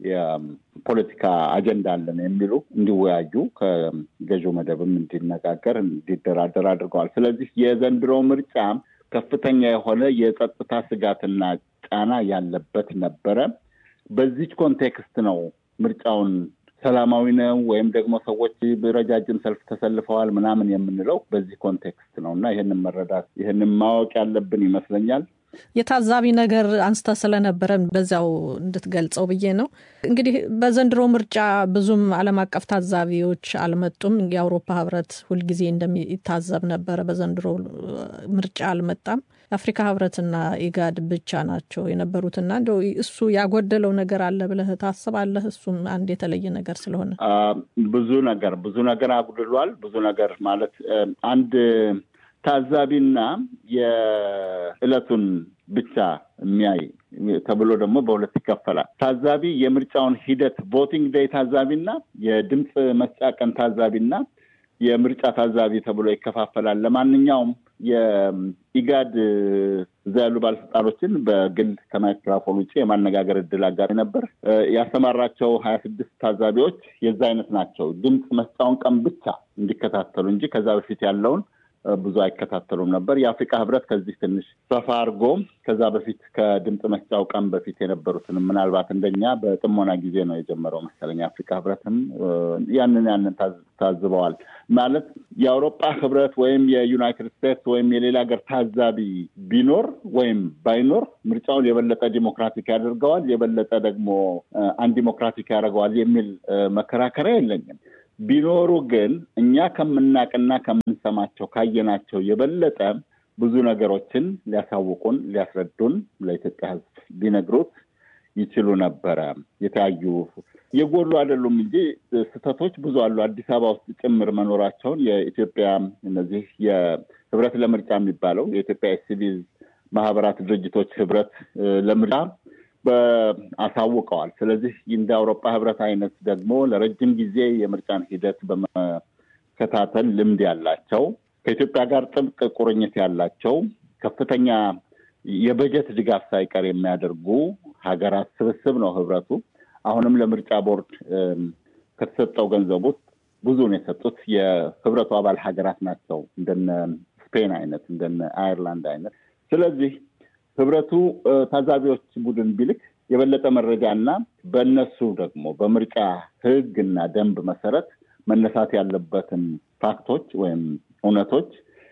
የፖለቲካ አጀንዳ አለን የሚሉ እንዲወያዩ ከገዢው መደብም እንዲነጋገር እንዲደራደር አድርገዋል። ስለዚህ የዘንድሮ ምርጫ ከፍተኛ የሆነ የጸጥታ ስጋትና ጫና ያለበት ነበረ። በዚች ኮንቴክስት ነው ምርጫውን ሰላማዊ ነው ወይም ደግሞ ሰዎች ረጃጅም ሰልፍ ተሰልፈዋል ምናምን የምንለው በዚህ ኮንቴክስት ነው እና ይህንን መረዳት ይህንን ማወቅ ያለብን ይመስለኛል። የታዛቢ ነገር አንስተ ስለነበረ በዚያው እንድትገልጸው ብዬ ነው። እንግዲህ በዘንድሮ ምርጫ ብዙም ዓለም አቀፍ ታዛቢዎች አልመጡም። የአውሮፓ ሕብረት ሁልጊዜ እንደሚታዘብ ነበረ። በዘንድሮ ምርጫ አልመጣም። የአፍሪካ ሕብረትና ኢጋድ ብቻ ናቸው የነበሩትና እንደው እሱ ያጎደለው ነገር አለ ብለህ ታስባለህ? እሱም አንድ የተለየ ነገር ስለሆነ ብዙ ነገር ብዙ ነገር አጉድሏል። ብዙ ነገር ማለት አንድ ታዛቢና የዕለቱን ብቻ የሚያይ ተብሎ ደግሞ በሁለት ይከፈላል። ታዛቢ የምርጫውን ሂደት ቮቲንግ ዴይ ታዛቢና የድምፅ መስጫ ቀን ታዛቢና የምርጫ ታዛቢ ተብሎ ይከፋፈላል። ለማንኛውም የኢጋድ እዛ ያሉ ባለስልጣኖችን በግል ከማይክሮፎን ውጭ የማነጋገር እድል አጋጣሚ ነበር። ያሰማራቸው ሀያ ስድስት ታዛቢዎች የዛ አይነት ናቸው። ድምፅ መስጫውን ቀን ብቻ እንዲከታተሉ እንጂ ከዛ በፊት ያለውን ብዙ አይከታተሉም ነበር። የአፍሪካ ህብረት ከዚህ ትንሽ ሰፋ አድርጎ ከዛ በፊት ከድምፅ መስጫው ቀን በፊት የነበሩትንም ምናልባት እንደኛ በጥሞና ጊዜ ነው የጀመረው መሰለኝ። የአፍሪካ ህብረትም ያንን ያንን ታዝበዋል። ማለት የአውሮፓ ህብረት ወይም የዩናይትድ ስቴትስ ወይም የሌላ ሀገር ታዛቢ ቢኖር ወይም ባይኖር ምርጫውን የበለጠ ዲሞክራቲክ ያደርገዋል፣ የበለጠ ደግሞ አንዲሞክራቲክ ያደርገዋል የሚል መከራከሪያ የለኝም። ቢኖሩ ግን እኛ ከምናቅና ከምንሰማቸው ካየናቸው የበለጠ ብዙ ነገሮችን ሊያሳውቁን፣ ሊያስረዱን ለኢትዮጵያ ህዝብ ሊነግሩት ይችሉ ነበረ። የተያዩ የጎሉ አይደሉም እንጂ ስህተቶች ብዙ አሉ። አዲስ አበባ ውስጥ ጭምር መኖራቸውን የኢትዮጵያ እነዚህ የህብረት ለምርጫ የሚባለው የኢትዮጵያ የሲቪል ማህበራት ድርጅቶች ህብረት ለምርጫ አሳውቀዋል። ስለዚህ እንደ አውሮፓ ህብረት አይነት ደግሞ ለረጅም ጊዜ የምርጫን ሂደት በመከታተል ልምድ ያላቸው ከኢትዮጵያ ጋር ጥብቅ ቁርኝት ያላቸው ከፍተኛ የበጀት ድጋፍ ሳይቀር የሚያደርጉ ሀገራት ስብስብ ነው ህብረቱ። አሁንም ለምርጫ ቦርድ ከተሰጠው ገንዘብ ውስጥ ብዙውን የሰጡት የህብረቱ አባል ሀገራት ናቸው፣ እንደነ ስፔን አይነት እንደነ አየርላንድ አይነት። ስለዚህ ህብረቱ ታዛቢዎች ቡድን ቢልክ የበለጠ መረጃ እና በእነሱ ደግሞ በምርጫ ህግ እና ደንብ መሰረት መነሳት ያለበትን ፋክቶች ወይም እውነቶች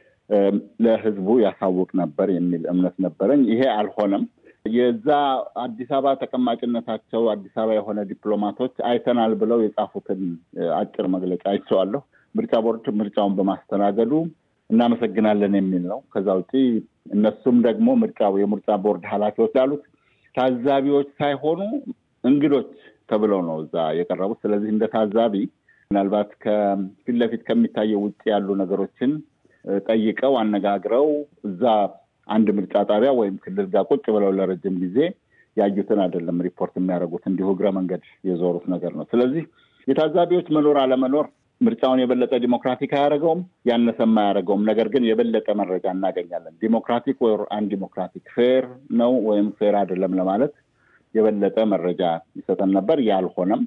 ለህዝቡ ያሳውቅ ነበር የሚል እምነት ነበረኝ። ይሄ አልሆነም። የዛ አዲስ አበባ ተቀማጭነታቸው አዲስ አበባ የሆነ ዲፕሎማቶች አይተናል ብለው የጻፉትን አጭር መግለጫ አይቼዋለሁ። ምርጫ ቦርድ ምርጫውን በማስተናገዱ እናመሰግናለን የሚል ነው። ከዛ ውጪ እነሱም ደግሞ ምርጫው የምርጫ ቦርድ ኃላፊዎች ያሉት ታዛቢዎች ሳይሆኑ እንግዶች ተብለው ነው እዛ የቀረቡት። ስለዚህ እንደ ታዛቢ ምናልባት ከፊት ለፊት ከሚታየው ውጭ ያሉ ነገሮችን ጠይቀው አነጋግረው እዛ አንድ ምርጫ ጣቢያ ወይም ክልል ጋር ቁጭ ብለው ለረጅም ጊዜ ያዩትን አይደለም ሪፖርት የሚያደርጉት፣ እንዲሁ እግረ መንገድ የዞሩት ነገር ነው። ስለዚህ የታዛቢዎች መኖር አለመኖር ምርጫውን የበለጠ ዲሞክራቲክ አያደርገውም፣ ያነሰም አያደርገውም። ነገር ግን የበለጠ መረጃ እናገኛለን። ዲሞክራቲክ ወይ አን ዲሞክራቲክ ፌር ነው ወይም ፌር አይደለም ለማለት የበለጠ መረጃ ይሰጠን ነበር። ያልሆነም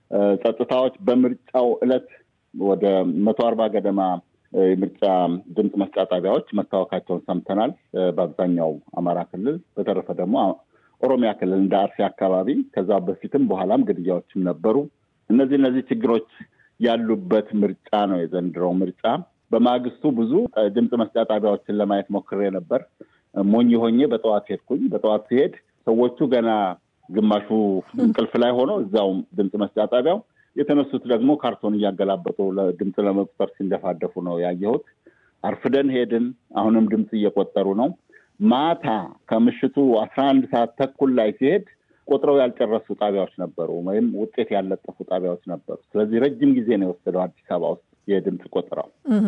ጸጥታዎች በምርጫው ዕለት ወደ መቶ አርባ ገደማ የምርጫ ድምፅ መስጫ ጣቢያዎች መታወካቸውን ሰምተናል። በአብዛኛው አማራ ክልል፣ በተረፈ ደግሞ ኦሮሚያ ክልል እንደ አርሲ አካባቢ ከዛ በፊትም በኋላም ግድያዎችም ነበሩ። እነዚህ እነዚህ ችግሮች ያሉበት ምርጫ ነው የዘንድሮው ምርጫ። በማግስቱ ብዙ ድምፅ መስጫ ጣቢያዎችን ለማየት ሞክሬ ነበር። ሞኝ ሆኜ በጠዋት ሄድኩኝ። በጠዋት ሲሄድ ሰዎቹ ገና ግማሹ እንቅልፍ ላይ ሆኖ እዛው ድምፅ መስጫ ጣቢያው የተነሱት ደግሞ ካርቶን እያገላበጡ ድምፅ ለመቁጠር ሲንደፋደፉ ነው ያየሁት። አርፍደን ሄድን። አሁንም ድምፅ እየቆጠሩ ነው። ማታ ከምሽቱ አስራ አንድ ሰዓት ተኩል ላይ ሲሄድ ቆጥረው ያልጨረሱ ጣቢያዎች ነበሩ፣ ወይም ውጤት ያልለጠፉ ጣቢያዎች ነበሩ። ስለዚህ ረጅም ጊዜ ነው የወሰደው አዲስ አበባ ውስጥ የድምፅ ቆጠራው።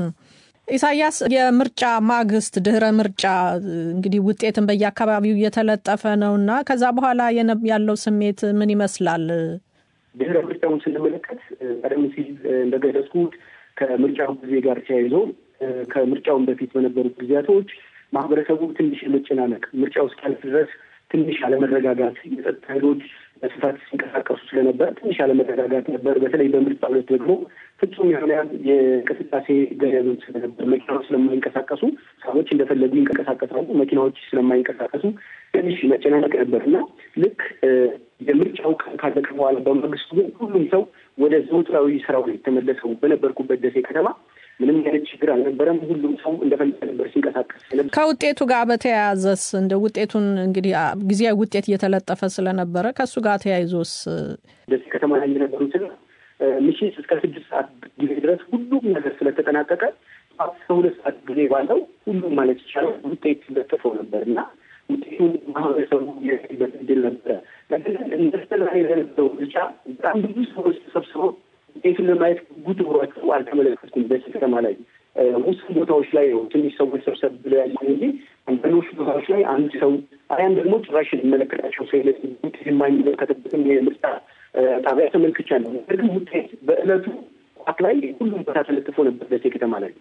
ኢሳያስ፣ የምርጫ ማግስት ድህረ ምርጫ እንግዲህ ውጤትን በየአካባቢው እየተለጠፈ ነው እና ከዛ በኋላ ያለው ስሜት ምን ይመስላል? ድህረ ምርጫውን ስንመለከት ቀደም ሲል እንደገለጽኩት ከምርጫው ጊዜ ጋር ተያይዞ ከምርጫውን በፊት በነበሩት ጊዜያቶች ማህበረሰቡ ትንሽ የመጨናነቅ ምርጫው እስኪያልፍ ድረስ ትንሽ አለመረጋጋት፣ የጸጥታ ኃይሎች በስፋት ሲንቀሳቀሱ ስለነበር ትንሽ አለመረጋጋት ነበር። በተለይ በምርጫ ዕለት ደግሞ ፍጹም የሆነ የእንቅስቃሴ ገደብም ስለነበር መኪናዎች ስለማይንቀሳቀሱ ሰዎች እንደፈለጉ ይንቀሳቀሳሉ። መኪናዎች ስለማይንቀሳቀሱ ትንሽ መጨናነቅ ነበር እና ልክ የምርጫው ቀን ካለቀ በኋላ በማግስቱ ግን ሁሉም ሰው ወደ ዘውትራዊ ስራው ነው የተመለሰው። በነበርኩበት ደሴ ከተማ ምንም አይነት ችግር አልነበረም። ሁሉም ሰው እንደፈለገ ነበር ሲንቀሳቀስ። ከውጤቱ ጋር በተያያዘስ እንደ ውጤቱን እንግዲህ ጊዜያዊ ውጤት እየተለጠፈ ስለነበረ ከእሱ ጋር ተያይዞስ ደሴ ከተማ ላይ የነበሩትን ምሽት እስከ ስድስት ሰዓት ጊዜ ድረስ ሁሉም ነገር ስለተጠናቀቀ እስከ ሁለት ሰዓት ጊዜ ባለው ሁሉም ማለት ይቻላል ውጤት ለጥፈው ነበር እና ውጤቱን ማህበረሰቡ የበት እድል ነበረ። ነገር ግን እንደስተላይ ለነበረው ምርጫ በጣም ብዙ ሰዎች ተሰብስበው ውጤቱን ለማየት ጉጉት ኖሯቸው አልተመለከትኩም። በዚህ ከተማ ላይ ውስን ቦታዎች ላይ ነው ትንሽ ሰዎች ሰብሰብ ብለው ያለ እንጂ አንዳንዶቹ ቦታዎች ላይ አንድ ሰው አሊያም ደግሞ ጭራሽ የሚመለከታቸው ሰው የለ ውጤት የማይመለከትበትም የምርጫ ጣቢያ ተመልክቻለሁ። ነገር ግን ውጤት በእለቱ ቋት ላይ ሁሉም ቦታ ተለጥፎ ነበር ደሴ ከተማ ላይ።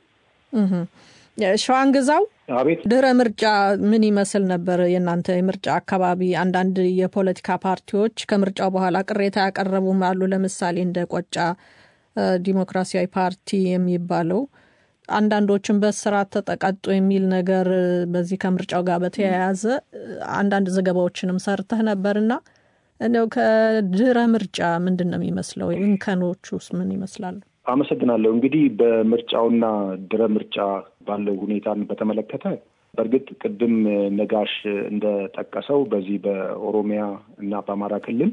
ሸዋን ግዛው፣ አቤት። ድህረ ምርጫ ምን ይመስል ነበር የእናንተ የምርጫ አካባቢ? አንዳንድ የፖለቲካ ፓርቲዎች ከምርጫው በኋላ ቅሬታ ያቀረቡም አሉ። ለምሳሌ እንደ ቆጫ ዲሞክራሲያዊ ፓርቲ የሚባለው አንዳንዶችን በስርዓት ተጠቀጡ የሚል ነገር በዚህ ከምርጫው ጋር በተያያዘ አንዳንድ ዘገባዎችንም ሰርተህ ነበርና እንደው ከድረ ምርጫ ምንድን ነው የሚመስለው? እንከኖች ውስጥ ምን ይመስላሉ? አመሰግናለሁ። እንግዲህ በምርጫውና ድረ ምርጫ ባለው ሁኔታን በተመለከተ በእርግጥ ቅድም ነጋሽ እንደጠቀሰው በዚህ በኦሮሚያ እና በአማራ ክልል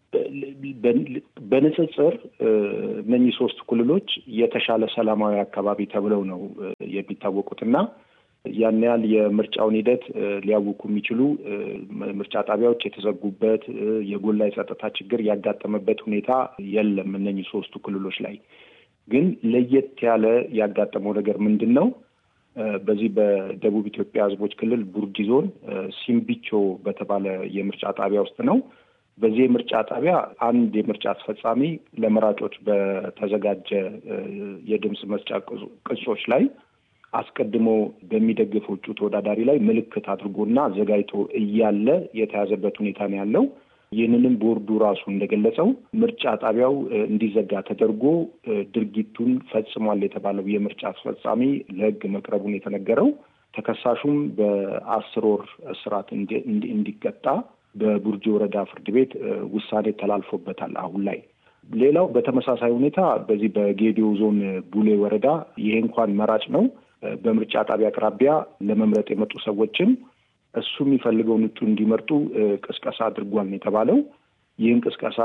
በንጽጽር እነኚህ ሶስት ክልሎች የተሻለ ሰላማዊ አካባቢ ተብለው ነው የሚታወቁት እና ያን ያህል የምርጫውን ሂደት ሊያውኩ የሚችሉ ምርጫ ጣቢያዎች የተዘጉበት የጎላ የጸጥታ ችግር ያጋጠመበት ሁኔታ የለም። እነኚህ ሶስቱ ክልሎች ላይ ግን ለየት ያለ ያጋጠመው ነገር ምንድን ነው? በዚህ በደቡብ ኢትዮጵያ ሕዝቦች ክልል ቡርጂ ዞን ሲምቢቾ በተባለ የምርጫ ጣቢያ ውስጥ ነው። በዚህ የምርጫ ጣቢያ አንድ የምርጫ አስፈጻሚ ለመራጮች በተዘጋጀ የድምፅ መስጫ ቅጾች ላይ አስቀድሞ በሚደግፈው እጩ ተወዳዳሪ ላይ ምልክት አድርጎና አዘጋጅቶ እያለ የተያዘበት ሁኔታ ነው ያለው። ይህንንም ቦርዱ ራሱ እንደገለጸው ምርጫ ጣቢያው እንዲዘጋ ተደርጎ ድርጊቱን ፈጽሟል የተባለው የምርጫ አስፈጻሚ ለሕግ መቅረቡን የተነገረው ተከሳሹም በአስር ወር እስራት እንዲቀጣ በቡርጂ ወረዳ ፍርድ ቤት ውሳኔ ተላልፎበታል። አሁን ላይ ሌላው በተመሳሳይ ሁኔታ በዚህ በጌዲዮ ዞን ቡሌ ወረዳ ይሄ እንኳን መራጭ ነው በምርጫ ጣቢያ አቅራቢያ ለመምረጥ የመጡ ሰዎችን እሱ የሚፈልገውን እጩ እንዲመርጡ ቅስቀሳ አድርጓል ነው የተባለው። ይህን ቅስቀሳ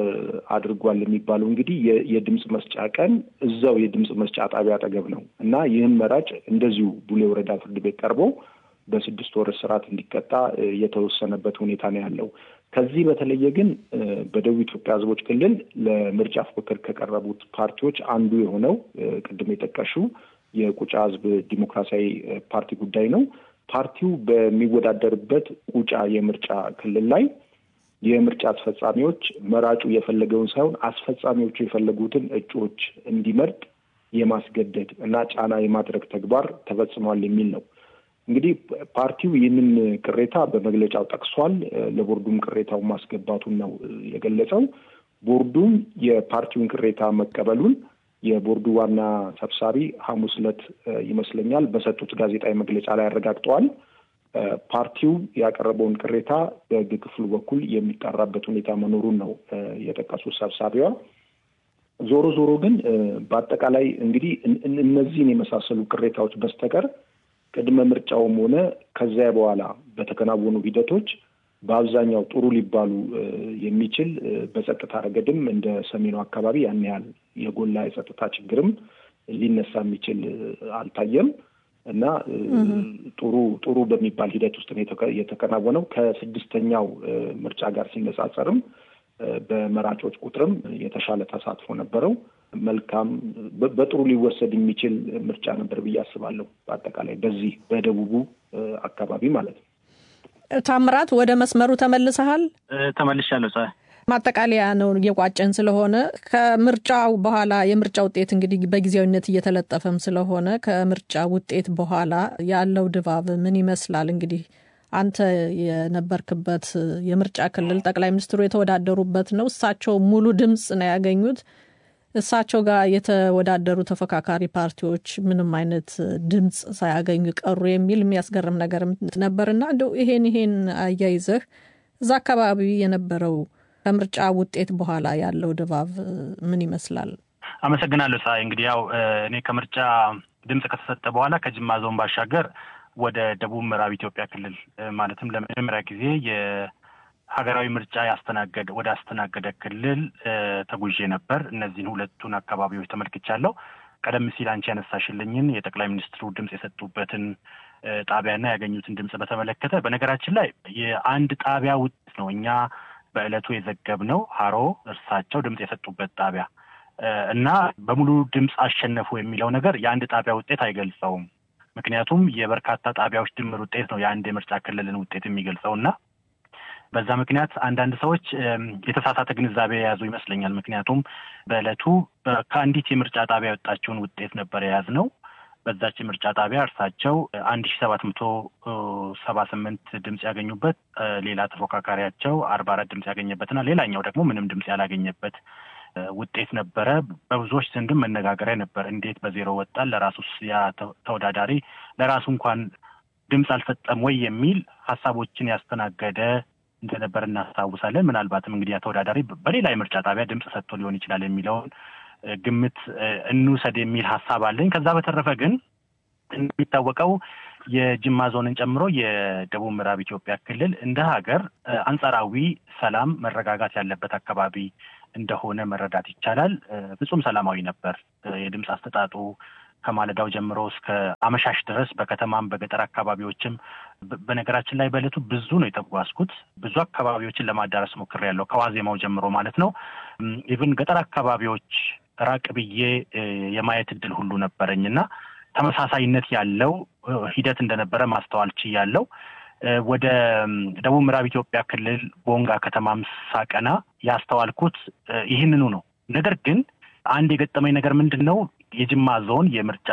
አድርጓል የሚባለው እንግዲህ የድምፅ መስጫ ቀን እዛው የድምፅ መስጫ ጣቢያ አጠገብ ነው እና ይህን መራጭ እንደዚሁ ቡሌ ወረዳ ፍርድ ቤት ቀርቦ በስድስት ወር እስራት እንዲቀጣ የተወሰነበት ሁኔታ ነው ያለው። ከዚህ በተለየ ግን በደቡብ ኢትዮጵያ ሕዝቦች ክልል ለምርጫ ፉክክር ከቀረቡት ፓርቲዎች አንዱ የሆነው ቅድም የጠቀሽው የቁጫ ሕዝብ ዲሞክራሲያዊ ፓርቲ ጉዳይ ነው። ፓርቲው በሚወዳደርበት ቁጫ የምርጫ ክልል ላይ የምርጫ አስፈጻሚዎች መራጩ የፈለገውን ሳይሆን አስፈጻሚዎቹ የፈለጉትን እጩዎች እንዲመርጥ የማስገደድ እና ጫና የማድረግ ተግባር ተፈጽሟል የሚል ነው። እንግዲህ ፓርቲው ይህንን ቅሬታ በመግለጫው ጠቅሷል። ለቦርዱም ቅሬታውን ማስገባቱን ነው የገለጸው። ቦርዱም የፓርቲውን ቅሬታ መቀበሉን የቦርዱ ዋና ሰብሳቢ ሐሙስ ዕለት ይመስለኛል በሰጡት ጋዜጣዊ መግለጫ ላይ አረጋግጠዋል። ፓርቲው ያቀረበውን ቅሬታ በሕግ ክፍሉ በኩል የሚጣራበት ሁኔታ መኖሩን ነው የጠቀሱት ሰብሳቢዋ። ዞሮ ዞሮ ግን በአጠቃላይ እንግዲህ እነዚህን የመሳሰሉ ቅሬታዎች በስተቀር ቅድመ ምርጫውም ሆነ ከዚያ በኋላ በተከናወኑ ሂደቶች በአብዛኛው ጥሩ ሊባሉ የሚችል በጸጥታ ረገድም እንደ ሰሜኑ አካባቢ ያን ያህል የጎላ የጸጥታ ችግርም ሊነሳ የሚችል አልታየም እና ጥሩ ጥሩ በሚባል ሂደት ውስጥ ነው የተከናወነው። ከስድስተኛው ምርጫ ጋር ሲነጻጸርም በመራጮች ቁጥርም የተሻለ ተሳትፎ ነበረው። መልካም በጥሩ ሊወሰድ የሚችል ምርጫ ነበር ብዬ አስባለሁ። በአጠቃላይ በዚህ በደቡቡ አካባቢ ማለት ነው። ታምራት ወደ መስመሩ ተመልሰሃል? ተመልሻለሁ። ፀሐይ ማጠቃለያ ነው እየቋጨን ስለሆነ ከምርጫው በኋላ የምርጫ ውጤት እንግዲህ በጊዜያዊነት እየተለጠፈም ስለሆነ ከምርጫ ውጤት በኋላ ያለው ድባብ ምን ይመስላል? እንግዲህ አንተ የነበርክበት የምርጫ ክልል ጠቅላይ ሚኒስትሩ የተወዳደሩበት ነው። እሳቸው ሙሉ ድምፅ ነው ያገኙት። እሳቸው ጋር የተወዳደሩ ተፎካካሪ ፓርቲዎች ምንም አይነት ድምፅ ሳያገኙ ቀሩ የሚል የሚያስገርም ነገር ነበርና እንደው ይሄን ይሄን አያይዘህ እዛ አካባቢ የነበረው ከምርጫ ውጤት በኋላ ያለው ድባብ ምን ይመስላል? አመሰግናለሁ ፀሐይ። እንግዲህ ያው እኔ ከምርጫ ድምፅ ከተሰጠ በኋላ ከጅማ ዞን ባሻገር ወደ ደቡብ ምዕራብ ኢትዮጵያ ክልል ማለትም ለመጀመሪያ ጊዜ ሀገራዊ ምርጫ ያስተናገደ ወደ አስተናገደ ክልል ተጉዤ ነበር። እነዚህን ሁለቱን አካባቢዎች ተመልክቻለሁ። ቀደም ሲል አንቺ ያነሳሽልኝን የጠቅላይ ሚኒስትሩ ድምፅ የሰጡበትን ጣቢያና ያገኙትን ድምፅ በተመለከተ በነገራችን ላይ የአንድ ጣቢያ ውጤት ነው እኛ በዕለቱ የዘገብነው ሀሮ እርሳቸው ድምፅ የሰጡበት ጣቢያ እና በሙሉ ድምፅ አሸነፉ የሚለው ነገር የአንድ ጣቢያ ውጤት አይገልጸውም። ምክንያቱም የበርካታ ጣቢያዎች ድምር ውጤት ነው የአንድ የምርጫ ክልልን ውጤት የሚገልጸው እና በዛ ምክንያት አንዳንድ ሰዎች የተሳሳተ ግንዛቤ የያዙ ይመስለኛል። ምክንያቱም በዕለቱ ከአንዲት የምርጫ ጣቢያ የወጣችውን ውጤት ነበር የያዝነው። በዛች የምርጫ ጣቢያ እርሳቸው አንድ ሺ ሰባት መቶ ሰባ ስምንት ድምፅ ያገኙበት፣ ሌላ ተፎካካሪያቸው አርባ አራት ድምፅ ያገኘበትና ሌላኛው ደግሞ ምንም ድምፅ ያላገኘበት ውጤት ነበረ። በብዙዎች ዘንድም መነጋገሪያ ነበር። እንዴት በዜሮ ወጣል? ለራሱስ ያ ተወዳዳሪ ለራሱ እንኳን ድምፅ አልሰጠም ወይ የሚል ሀሳቦችን ያስተናገደ እንደነበር እናስታውሳለን። ምናልባትም እንግዲህ ያ ተወዳዳሪ በሌላ የምርጫ ጣቢያ ድምፅ ሰጥቶ ሊሆን ይችላል የሚለውን ግምት እንውሰድ የሚል ሀሳብ አለኝ። ከዛ በተረፈ ግን እንደሚታወቀው የጅማ ዞንን ጨምሮ የደቡብ ምዕራብ ኢትዮጵያ ክልል እንደ ሀገር አንጻራዊ ሰላም፣ መረጋጋት ያለበት አካባቢ እንደሆነ መረዳት ይቻላል። ፍጹም ሰላማዊ ነበር የድምፅ አሰጣጡ ከማለዳው ጀምሮ እስከ አመሻሽ ድረስ በከተማም በገጠር አካባቢዎችም። በነገራችን ላይ በዕለቱ ብዙ ነው የተጓዝኩት። ብዙ አካባቢዎችን ለማዳረስ ሞክሬያለሁ፣ ከዋዜማው ጀምሮ ማለት ነው። ኢቭን ገጠር አካባቢዎች ራቅ ብዬ የማየት እድል ሁሉ ነበረኝ እና ተመሳሳይነት ያለው ሂደት እንደነበረ ማስተዋል ችያለሁ። ወደ ደቡብ ምዕራብ ኢትዮጵያ ክልል ቦንጋ ከተማም ሳቀና ያስተዋልኩት ይህንኑ ነው። ነገር ግን አንድ የገጠመኝ ነገር ምንድን ነው? የጅማ ዞን የምርጫ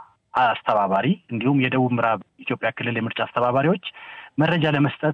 አስተባባሪ እንዲሁም የደቡብ ምዕራብ ኢትዮጵያ ክልል የምርጫ አስተባባሪዎች መረጃ ለመስጠት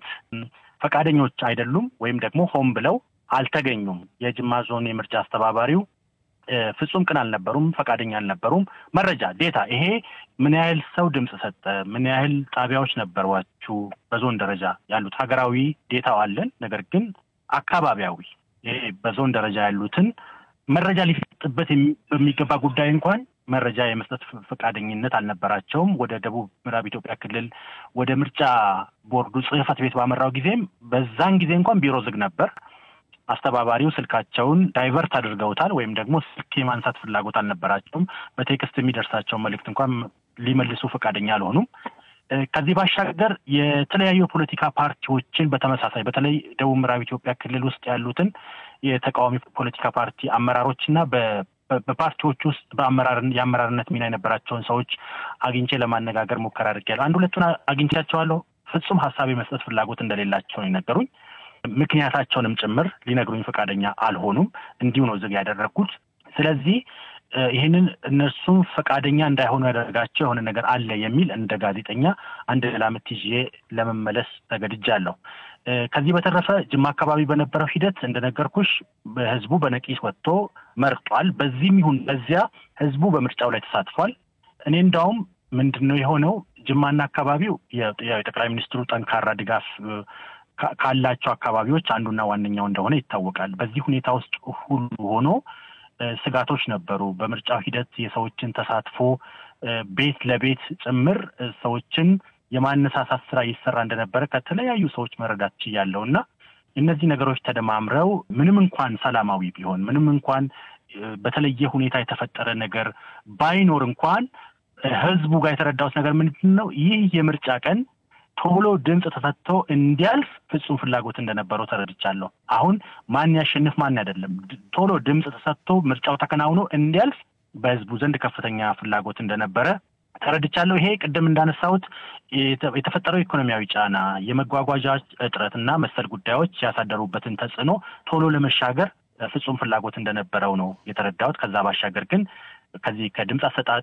ፈቃደኞች አይደሉም፣ ወይም ደግሞ ሆን ብለው አልተገኙም። የጅማ ዞን የምርጫ አስተባባሪው ፍጹም ቅን አልነበሩም፣ ፈቃደኛ አልነበሩም። መረጃ ዴታ፣ ይሄ ምን ያህል ሰው ድምፅ ሰጠ፣ ምን ያህል ጣቢያዎች ነበሯችሁ፣ በዞን ደረጃ ያሉት ሀገራዊ ዴታው አለን። ነገር ግን አካባቢያዊ ይሄ በዞን ደረጃ ያሉትን መረጃ ሊሰጥበት በሚገባ ጉዳይ እንኳን መረጃ የመስጠት ፈቃደኝነት አልነበራቸውም። ወደ ደቡብ ምዕራብ ኢትዮጵያ ክልል ወደ ምርጫ ቦርዱ ጽሕፈት ቤት ባመራው ጊዜም በዛን ጊዜ እንኳን ቢሮ ዝግ ነበር። አስተባባሪው ስልካቸውን ዳይቨርት አድርገውታል፣ ወይም ደግሞ ስልክ የማንሳት ፍላጎት አልነበራቸውም። በቴክስት የሚደርሳቸውን መልእክት እንኳን ሊመልሱ ፈቃደኛ አልሆኑም። ከዚህ ባሻገር የተለያዩ የፖለቲካ ፓርቲዎችን በተመሳሳይ በተለይ ደቡብ ምዕራብ ኢትዮጵያ ክልል ውስጥ ያሉትን የተቃዋሚ ፖለቲካ ፓርቲ አመራሮች እና በፓርቲዎች ውስጥ በአመራር የአመራርነት ሚና የነበራቸውን ሰዎች አግኝቼ ለማነጋገር ሙከራ አድርጌያለሁ። አንድ ሁለቱን አግኝቻቸዋለሁ። ፍጹም ሀሳብ የመስጠት ፍላጎት እንደሌላቸው ነው የነገሩኝ። ምክንያታቸውንም ጭምር ሊነግሩኝ ፈቃደኛ አልሆኑም። እንዲሁ ነው ዝግ ያደረግኩት። ስለዚህ ይህንን እነሱም ፈቃደኛ እንዳይሆኑ ያደረጋቸው የሆነ ነገር አለ የሚል እንደ ጋዜጠኛ አንድ ላምት ይዤ ለመመለስ ተገድጃለሁ። ከዚህ በተረፈ ጅማ አካባቢ በነበረው ሂደት እንደነገርኩሽ ህዝቡ በነቂስ ወጥቶ መርጧል። በዚህም ይሁን በዚያ ህዝቡ በምርጫው ላይ ተሳትፏል። እኔ እንዳውም ምንድን ነው የሆነው ጅማና አካባቢው የጠቅላይ ሚኒስትሩ ጠንካራ ድጋፍ ካላቸው አካባቢዎች አንዱና ዋነኛው እንደሆነ ይታወቃል። በዚህ ሁኔታ ውስጥ ሁሉ ሆኖ ስጋቶች ነበሩ። በምርጫው ሂደት የሰዎችን ተሳትፎ ቤት ለቤት ጭምር ሰዎችን የማነሳሳት ስራ ይሰራ እንደነበረ ከተለያዩ ሰዎች መረዳት ችያለሁ እና እነዚህ ነገሮች ተደማምረው ምንም እንኳን ሰላማዊ ቢሆን ምንም እንኳን በተለየ ሁኔታ የተፈጠረ ነገር ባይኖር እንኳን ህዝቡ ጋር የተረዳሁት ነገር ምንድን ነው? ይህ የምርጫ ቀን ቶሎ ድምፅ ተሰጥቶ እንዲያልፍ ፍጹም ፍላጎት እንደነበረው ተረድቻለሁ። አሁን ማን ያሸንፍ ማን አይደለም፣ ቶሎ ድምፅ ተሰጥቶ ምርጫው ተከናውኖ እንዲያልፍ በህዝቡ ዘንድ ከፍተኛ ፍላጎት እንደነበረ ተረድቻለሁ። ይሄ ቅድም እንዳነሳሁት የተፈጠረው ኢኮኖሚያዊ ጫና፣ የመጓጓዣ እጥረት እና መሰል ጉዳዮች ያሳደሩበትን ተጽዕኖ ቶሎ ለመሻገር ፍጹም ፍላጎት እንደነበረው ነው የተረዳሁት። ከዛ ባሻገር ግን ከዚህ ከድምፅ አሰጣጥ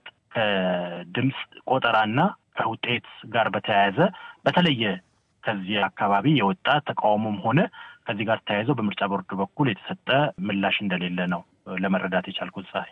ከድምፅ ቆጠራና ከውጤት ጋር በተያያዘ በተለየ ከዚህ አካባቢ የወጣ ተቃውሞም ሆነ ከዚህ ጋር ተያይዘው በምርጫ ቦርዱ በኩል የተሰጠ ምላሽ እንደሌለ ነው ለመረዳት የቻልኩት። ፀሐይ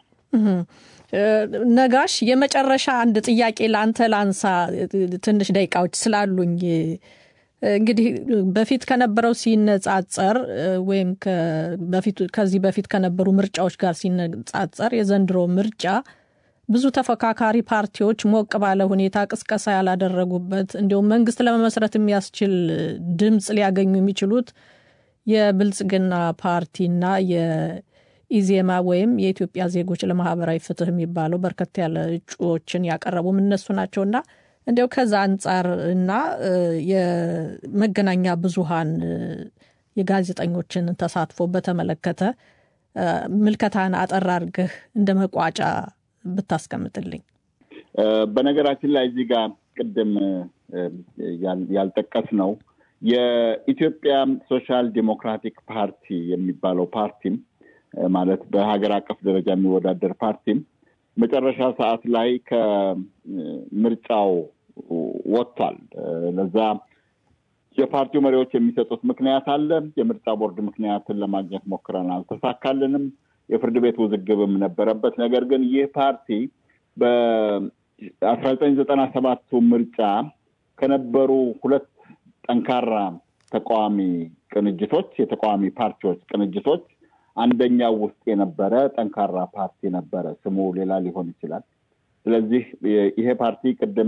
ነጋሽ፣ የመጨረሻ አንድ ጥያቄ ለአንተ ላንሳ፣ ትንሽ ደቂቃዎች ስላሉኝ። እንግዲህ በፊት ከነበረው ሲነጻጸር ወይም ከዚህ በፊት ከነበሩ ምርጫዎች ጋር ሲነጻጸር የዘንድሮ ምርጫ ብዙ ተፎካካሪ ፓርቲዎች ሞቅ ባለ ሁኔታ ቅስቀሳ ያላደረጉበት እንዲሁም መንግስት ለመመስረት የሚያስችል ድምፅ ሊያገኙ የሚችሉት የብልጽግና ፓርቲና የኢዜማ ወይም የኢትዮጵያ ዜጎች ለማህበራዊ ፍትህ የሚባለው በርከት ያለ እጩዎችን ያቀረቡም እነሱ ናቸውና እንዲያው ከዛ አንጻር እና የመገናኛ ብዙሃን የጋዜጠኞችን ተሳትፎ በተመለከተ ምልከታን አጠር አድርገህ እንደ መቋጫ ብታስቀምጥልኝ። በነገራችን ላይ እዚህ ጋር ቅድም ያልጠቀስ ነው የኢትዮጵያ ሶሻል ዲሞክራቲክ ፓርቲ የሚባለው ፓርቲም ማለት በሀገር አቀፍ ደረጃ የሚወዳደር ፓርቲም መጨረሻ ሰዓት ላይ ከምርጫው ወጥቷል። ለዛ የፓርቲው መሪዎች የሚሰጡት ምክንያት አለ። የምርጫ ቦርድ ምክንያትን ለማግኘት ሞክረን አልተሳካልንም። የፍርድ ቤት ውዝግብም ነበረበት። ነገር ግን ይህ ፓርቲ በአስራ ዘጠኝ ዘጠና ሰባቱ ምርጫ ከነበሩ ሁለት ጠንካራ ተቃዋሚ ቅንጅቶች የተቃዋሚ ፓርቲዎች ቅንጅቶች አንደኛው ውስጥ የነበረ ጠንካራ ፓርቲ ነበረ። ስሙ ሌላ ሊሆን ይችላል። ስለዚህ ይሄ ፓርቲ ቅድም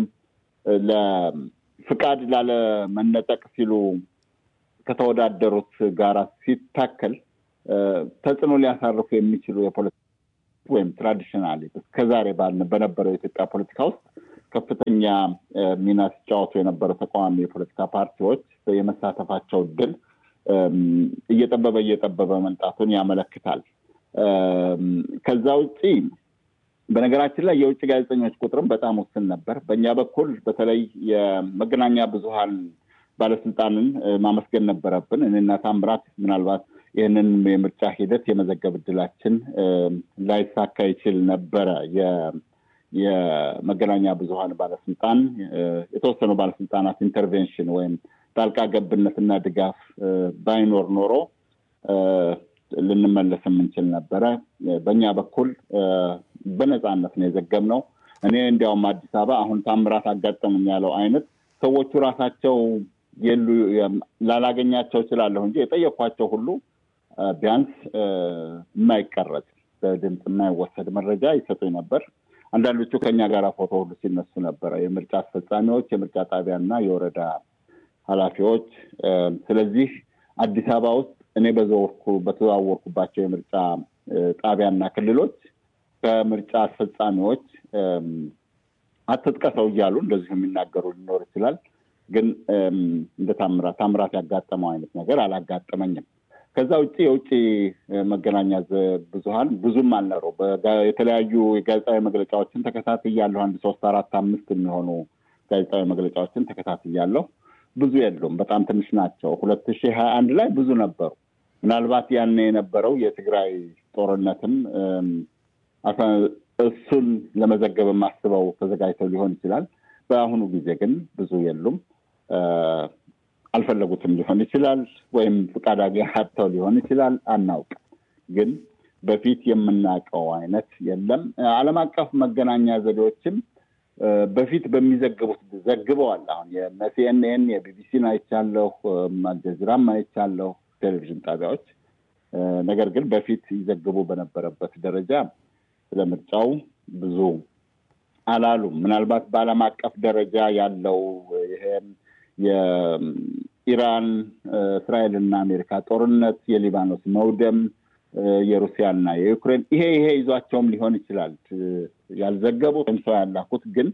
ለፍቃድ ላለመነጠቅ ሲሉ ከተወዳደሩት ጋር ሲታከል ተጽዕኖ ሊያሳርፉ የሚችሉ የፖለቲካ ወይም ትራዲሽናሊ እስከዛሬ በነበረው የኢትዮጵያ ፖለቲካ ውስጥ ከፍተኛ ሚና ሲጫወቱ የነበሩ ተቃዋሚ የፖለቲካ ፓርቲዎች የመሳተፋቸው እድል እየጠበበ እየጠበበ መምጣቱን ያመለክታል። ከዛ ውጭ በነገራችን ላይ የውጭ ጋዜጠኞች ቁጥርም በጣም ውስን ነበር። በእኛ በኩል በተለይ የመገናኛ ብዙኃን ባለስልጣንን ማመስገን ነበረብን። እኔና ታምራት ምናልባት ይህንን የምርጫ ሂደት የመዘገብ እድላችን ላይሳካ ይችል ነበረ። የመገናኛ ብዙኃን ባለስልጣን የተወሰኑ ባለስልጣናት ኢንተርቬንሽን ወይም ጣልቃ ገብነትና ድጋፍ ባይኖር ኖሮ ልንመለስ የምንችል ነበረ። በእኛ በኩል በነፃነት ነው የዘገብነው። እኔ እንዲያውም አዲስ አበባ አሁን ታምራት አጋጠሙኝ ያለው አይነት ሰዎቹ ራሳቸው የሉ ላላገኛቸው እችላለሁ እንጂ የጠየኳቸው ሁሉ ቢያንስ የማይቀረጽ በድምፅ የማይወሰድ መረጃ ይሰጡኝ ነበር። አንዳንዶቹ ከኛ ጋር ፎቶ ሁሉ ሲነሱ ነበረ፣ የምርጫ አስፈጻሚዎች፣ የምርጫ ጣቢያና የወረዳ ኃላፊዎች። ስለዚህ አዲስ አበባ ውስጥ እኔ በዘወርኩ በተዘዋወርኩባቸው የምርጫ ጣቢያና ክልሎች ከምርጫ አስፈጻሚዎች አትጥቀሰው እያሉ እንደዚሁ የሚናገሩ ሊኖር ይችላል። ግን እንደ ታምራት ታምራት ያጋጠመው አይነት ነገር አላጋጠመኝም። ከዛ ውጭ የውጭ መገናኛ ብዙኃን ብዙም አልነበሩ። የተለያዩ የጋዜጣዊ መግለጫዎችን ተከታትያለሁ። አንድ ሶስት አራት አምስት የሚሆኑ ጋዜጣዊ መግለጫዎችን ተከታትያለሁ። ብዙ የሉም፣ በጣም ትንሽ ናቸው። ሁለት ሺህ ሀያ አንድ ላይ ብዙ ነበሩ። ምናልባት ያኔ የነበረው የትግራይ ጦርነትም እሱን ለመዘገብ አስበው ተዘጋጅተው ሊሆን ይችላል። በአሁኑ ጊዜ ግን ብዙ የሉም። አልፈለጉትም ሊሆን ይችላል፣ ወይም ፍቃድ አጥተው ሊሆን ይችላል። አናውቅም። ግን በፊት የምናውቀው አይነት የለም። ዓለም አቀፍ መገናኛ ዘዴዎችም በፊት በሚዘግቡት ዘግበዋል። አሁን የሲኤንኤን የቢቢሲን አይቻለሁ፣ አልጀዚራም አይቻለሁ፣ ቴሌቪዥን ጣቢያዎች። ነገር ግን በፊት ይዘግቡ በነበረበት ደረጃ ስለ ምርጫው ብዙ አላሉም። ምናልባት በዓለም አቀፍ ደረጃ ያለው ይሄም የኢራን እስራኤልና አሜሪካ ጦርነት፣ የሊባኖስ መውደም፣ የሩሲያና የዩክሬን ይሄ ይሄ ይዟቸውም ሊሆን ይችላል ያልዘገቡት ወይም ሰው ያላኩት ግን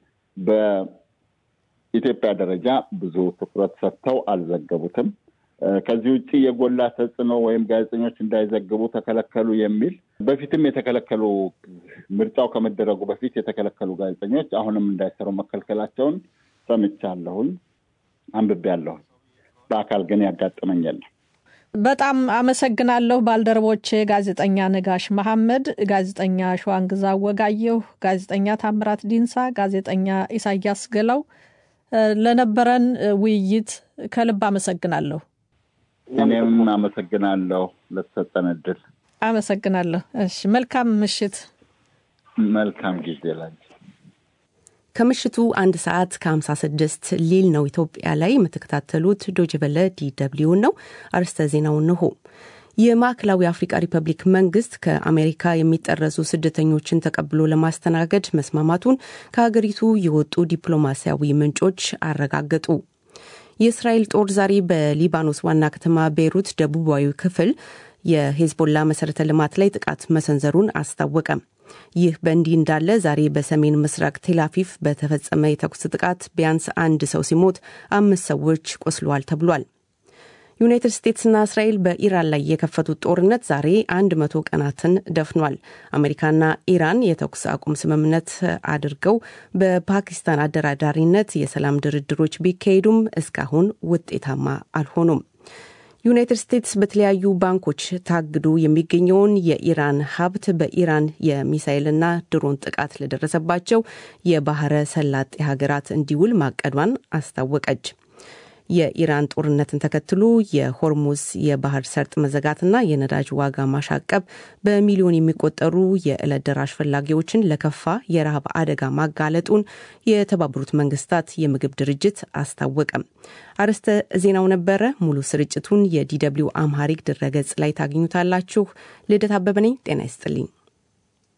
በኢትዮጵያ ደረጃ ብዙ ትኩረት ሰጥተው አልዘገቡትም። ከዚህ ውጭ የጎላ ተጽዕኖ ወይም ጋዜጠኞች እንዳይዘግቡ ተከለከሉ የሚል በፊትም የተከለከሉ ምርጫው ከመደረጉ በፊት የተከለከሉ ጋዜጠኞች አሁንም እንዳይሰሩ መከልከላቸውን ሰምቻለሁኝ፣ አንብቤያለሁኝ። በአካል ግን ያጋጠመኝ የለም። በጣም አመሰግናለሁ ባልደረቦቼ፣ ጋዜጠኛ ነጋሽ መሐመድ፣ ጋዜጠኛ ሸዋንግዛ ወጋየሁ፣ ጋዜጠኛ ታምራት ዲንሳ፣ ጋዜጠኛ ኢሳያስ ገላው ለነበረን ውይይት ከልብ አመሰግናለሁ። እኔም አመሰግናለሁ ለተሰጠን እድል። አመሰግናለሁ። እሺ፣ መልካም ምሽት። መልካም ጊዜ ላይ ከምሽቱ አንድ ሰዓት ከ56 ሊል ነው ኢትዮጵያ ላይ የምትከታተሉት ዶጅበለ ዲደብሊውን ነው። አርስተ ዜናው እንሆ። የማዕከላዊ አፍሪካ ሪፐብሊክ መንግስት ከአሜሪካ የሚጠረሱ ስደተኞችን ተቀብሎ ለማስተናገድ መስማማቱን ከሀገሪቱ የወጡ ዲፕሎማሲያዊ ምንጮች አረጋገጡ። የእስራኤል ጦር ዛሬ በሊባኖስ ዋና ከተማ ቤይሩት ደቡባዊ ክፍል የሄዝቦላ መሰረተ ልማት ላይ ጥቃት መሰንዘሩን አስታወቀ። ይህ በእንዲህ እንዳለ ዛሬ በሰሜን ምስራቅ ቴላቪቭ በተፈጸመ የተኩስ ጥቃት ቢያንስ አንድ ሰው ሲሞት አምስት ሰዎች ቆስለዋል ተብሏል። ዩናይትድ ስቴትስና እስራኤል በኢራን ላይ የከፈቱት ጦርነት ዛሬ አንድ መቶ ቀናትን ደፍኗል። አሜሪካና ኢራን የተኩስ አቁም ስምምነት አድርገው በፓኪስታን አደራዳሪነት የሰላም ድርድሮች ቢካሄዱም እስካሁን ውጤታማ አልሆኑም። ዩናይትድ ስቴትስ በተለያዩ ባንኮች ታግዶ የሚገኘውን የኢራን ሀብት በኢራን የሚሳይልና ድሮን ጥቃት ለደረሰባቸው የባህረ ሰላጤ ሀገራት እንዲውል ማቀዷን አስታወቀች። የኢራን ጦርነትን ተከትሎ የሆርሙዝ የባህር ሰርጥ መዘጋትና የነዳጅ ዋጋ ማሻቀብ በሚሊዮን የሚቆጠሩ የዕለት ደራሽ ፈላጊዎችን ለከፋ የረሃብ አደጋ ማጋለጡን የተባበሩት መንግስታት የምግብ ድርጅት አስታወቀም። አርዕስተ ዜናው ነበረ። ሙሉ ስርጭቱን የዲደብሊው አምሃሪክ ድረገጽ ላይ ታገኙታላችሁ። ልደት አበበ ነኝ። ጤና ይስጥልኝ።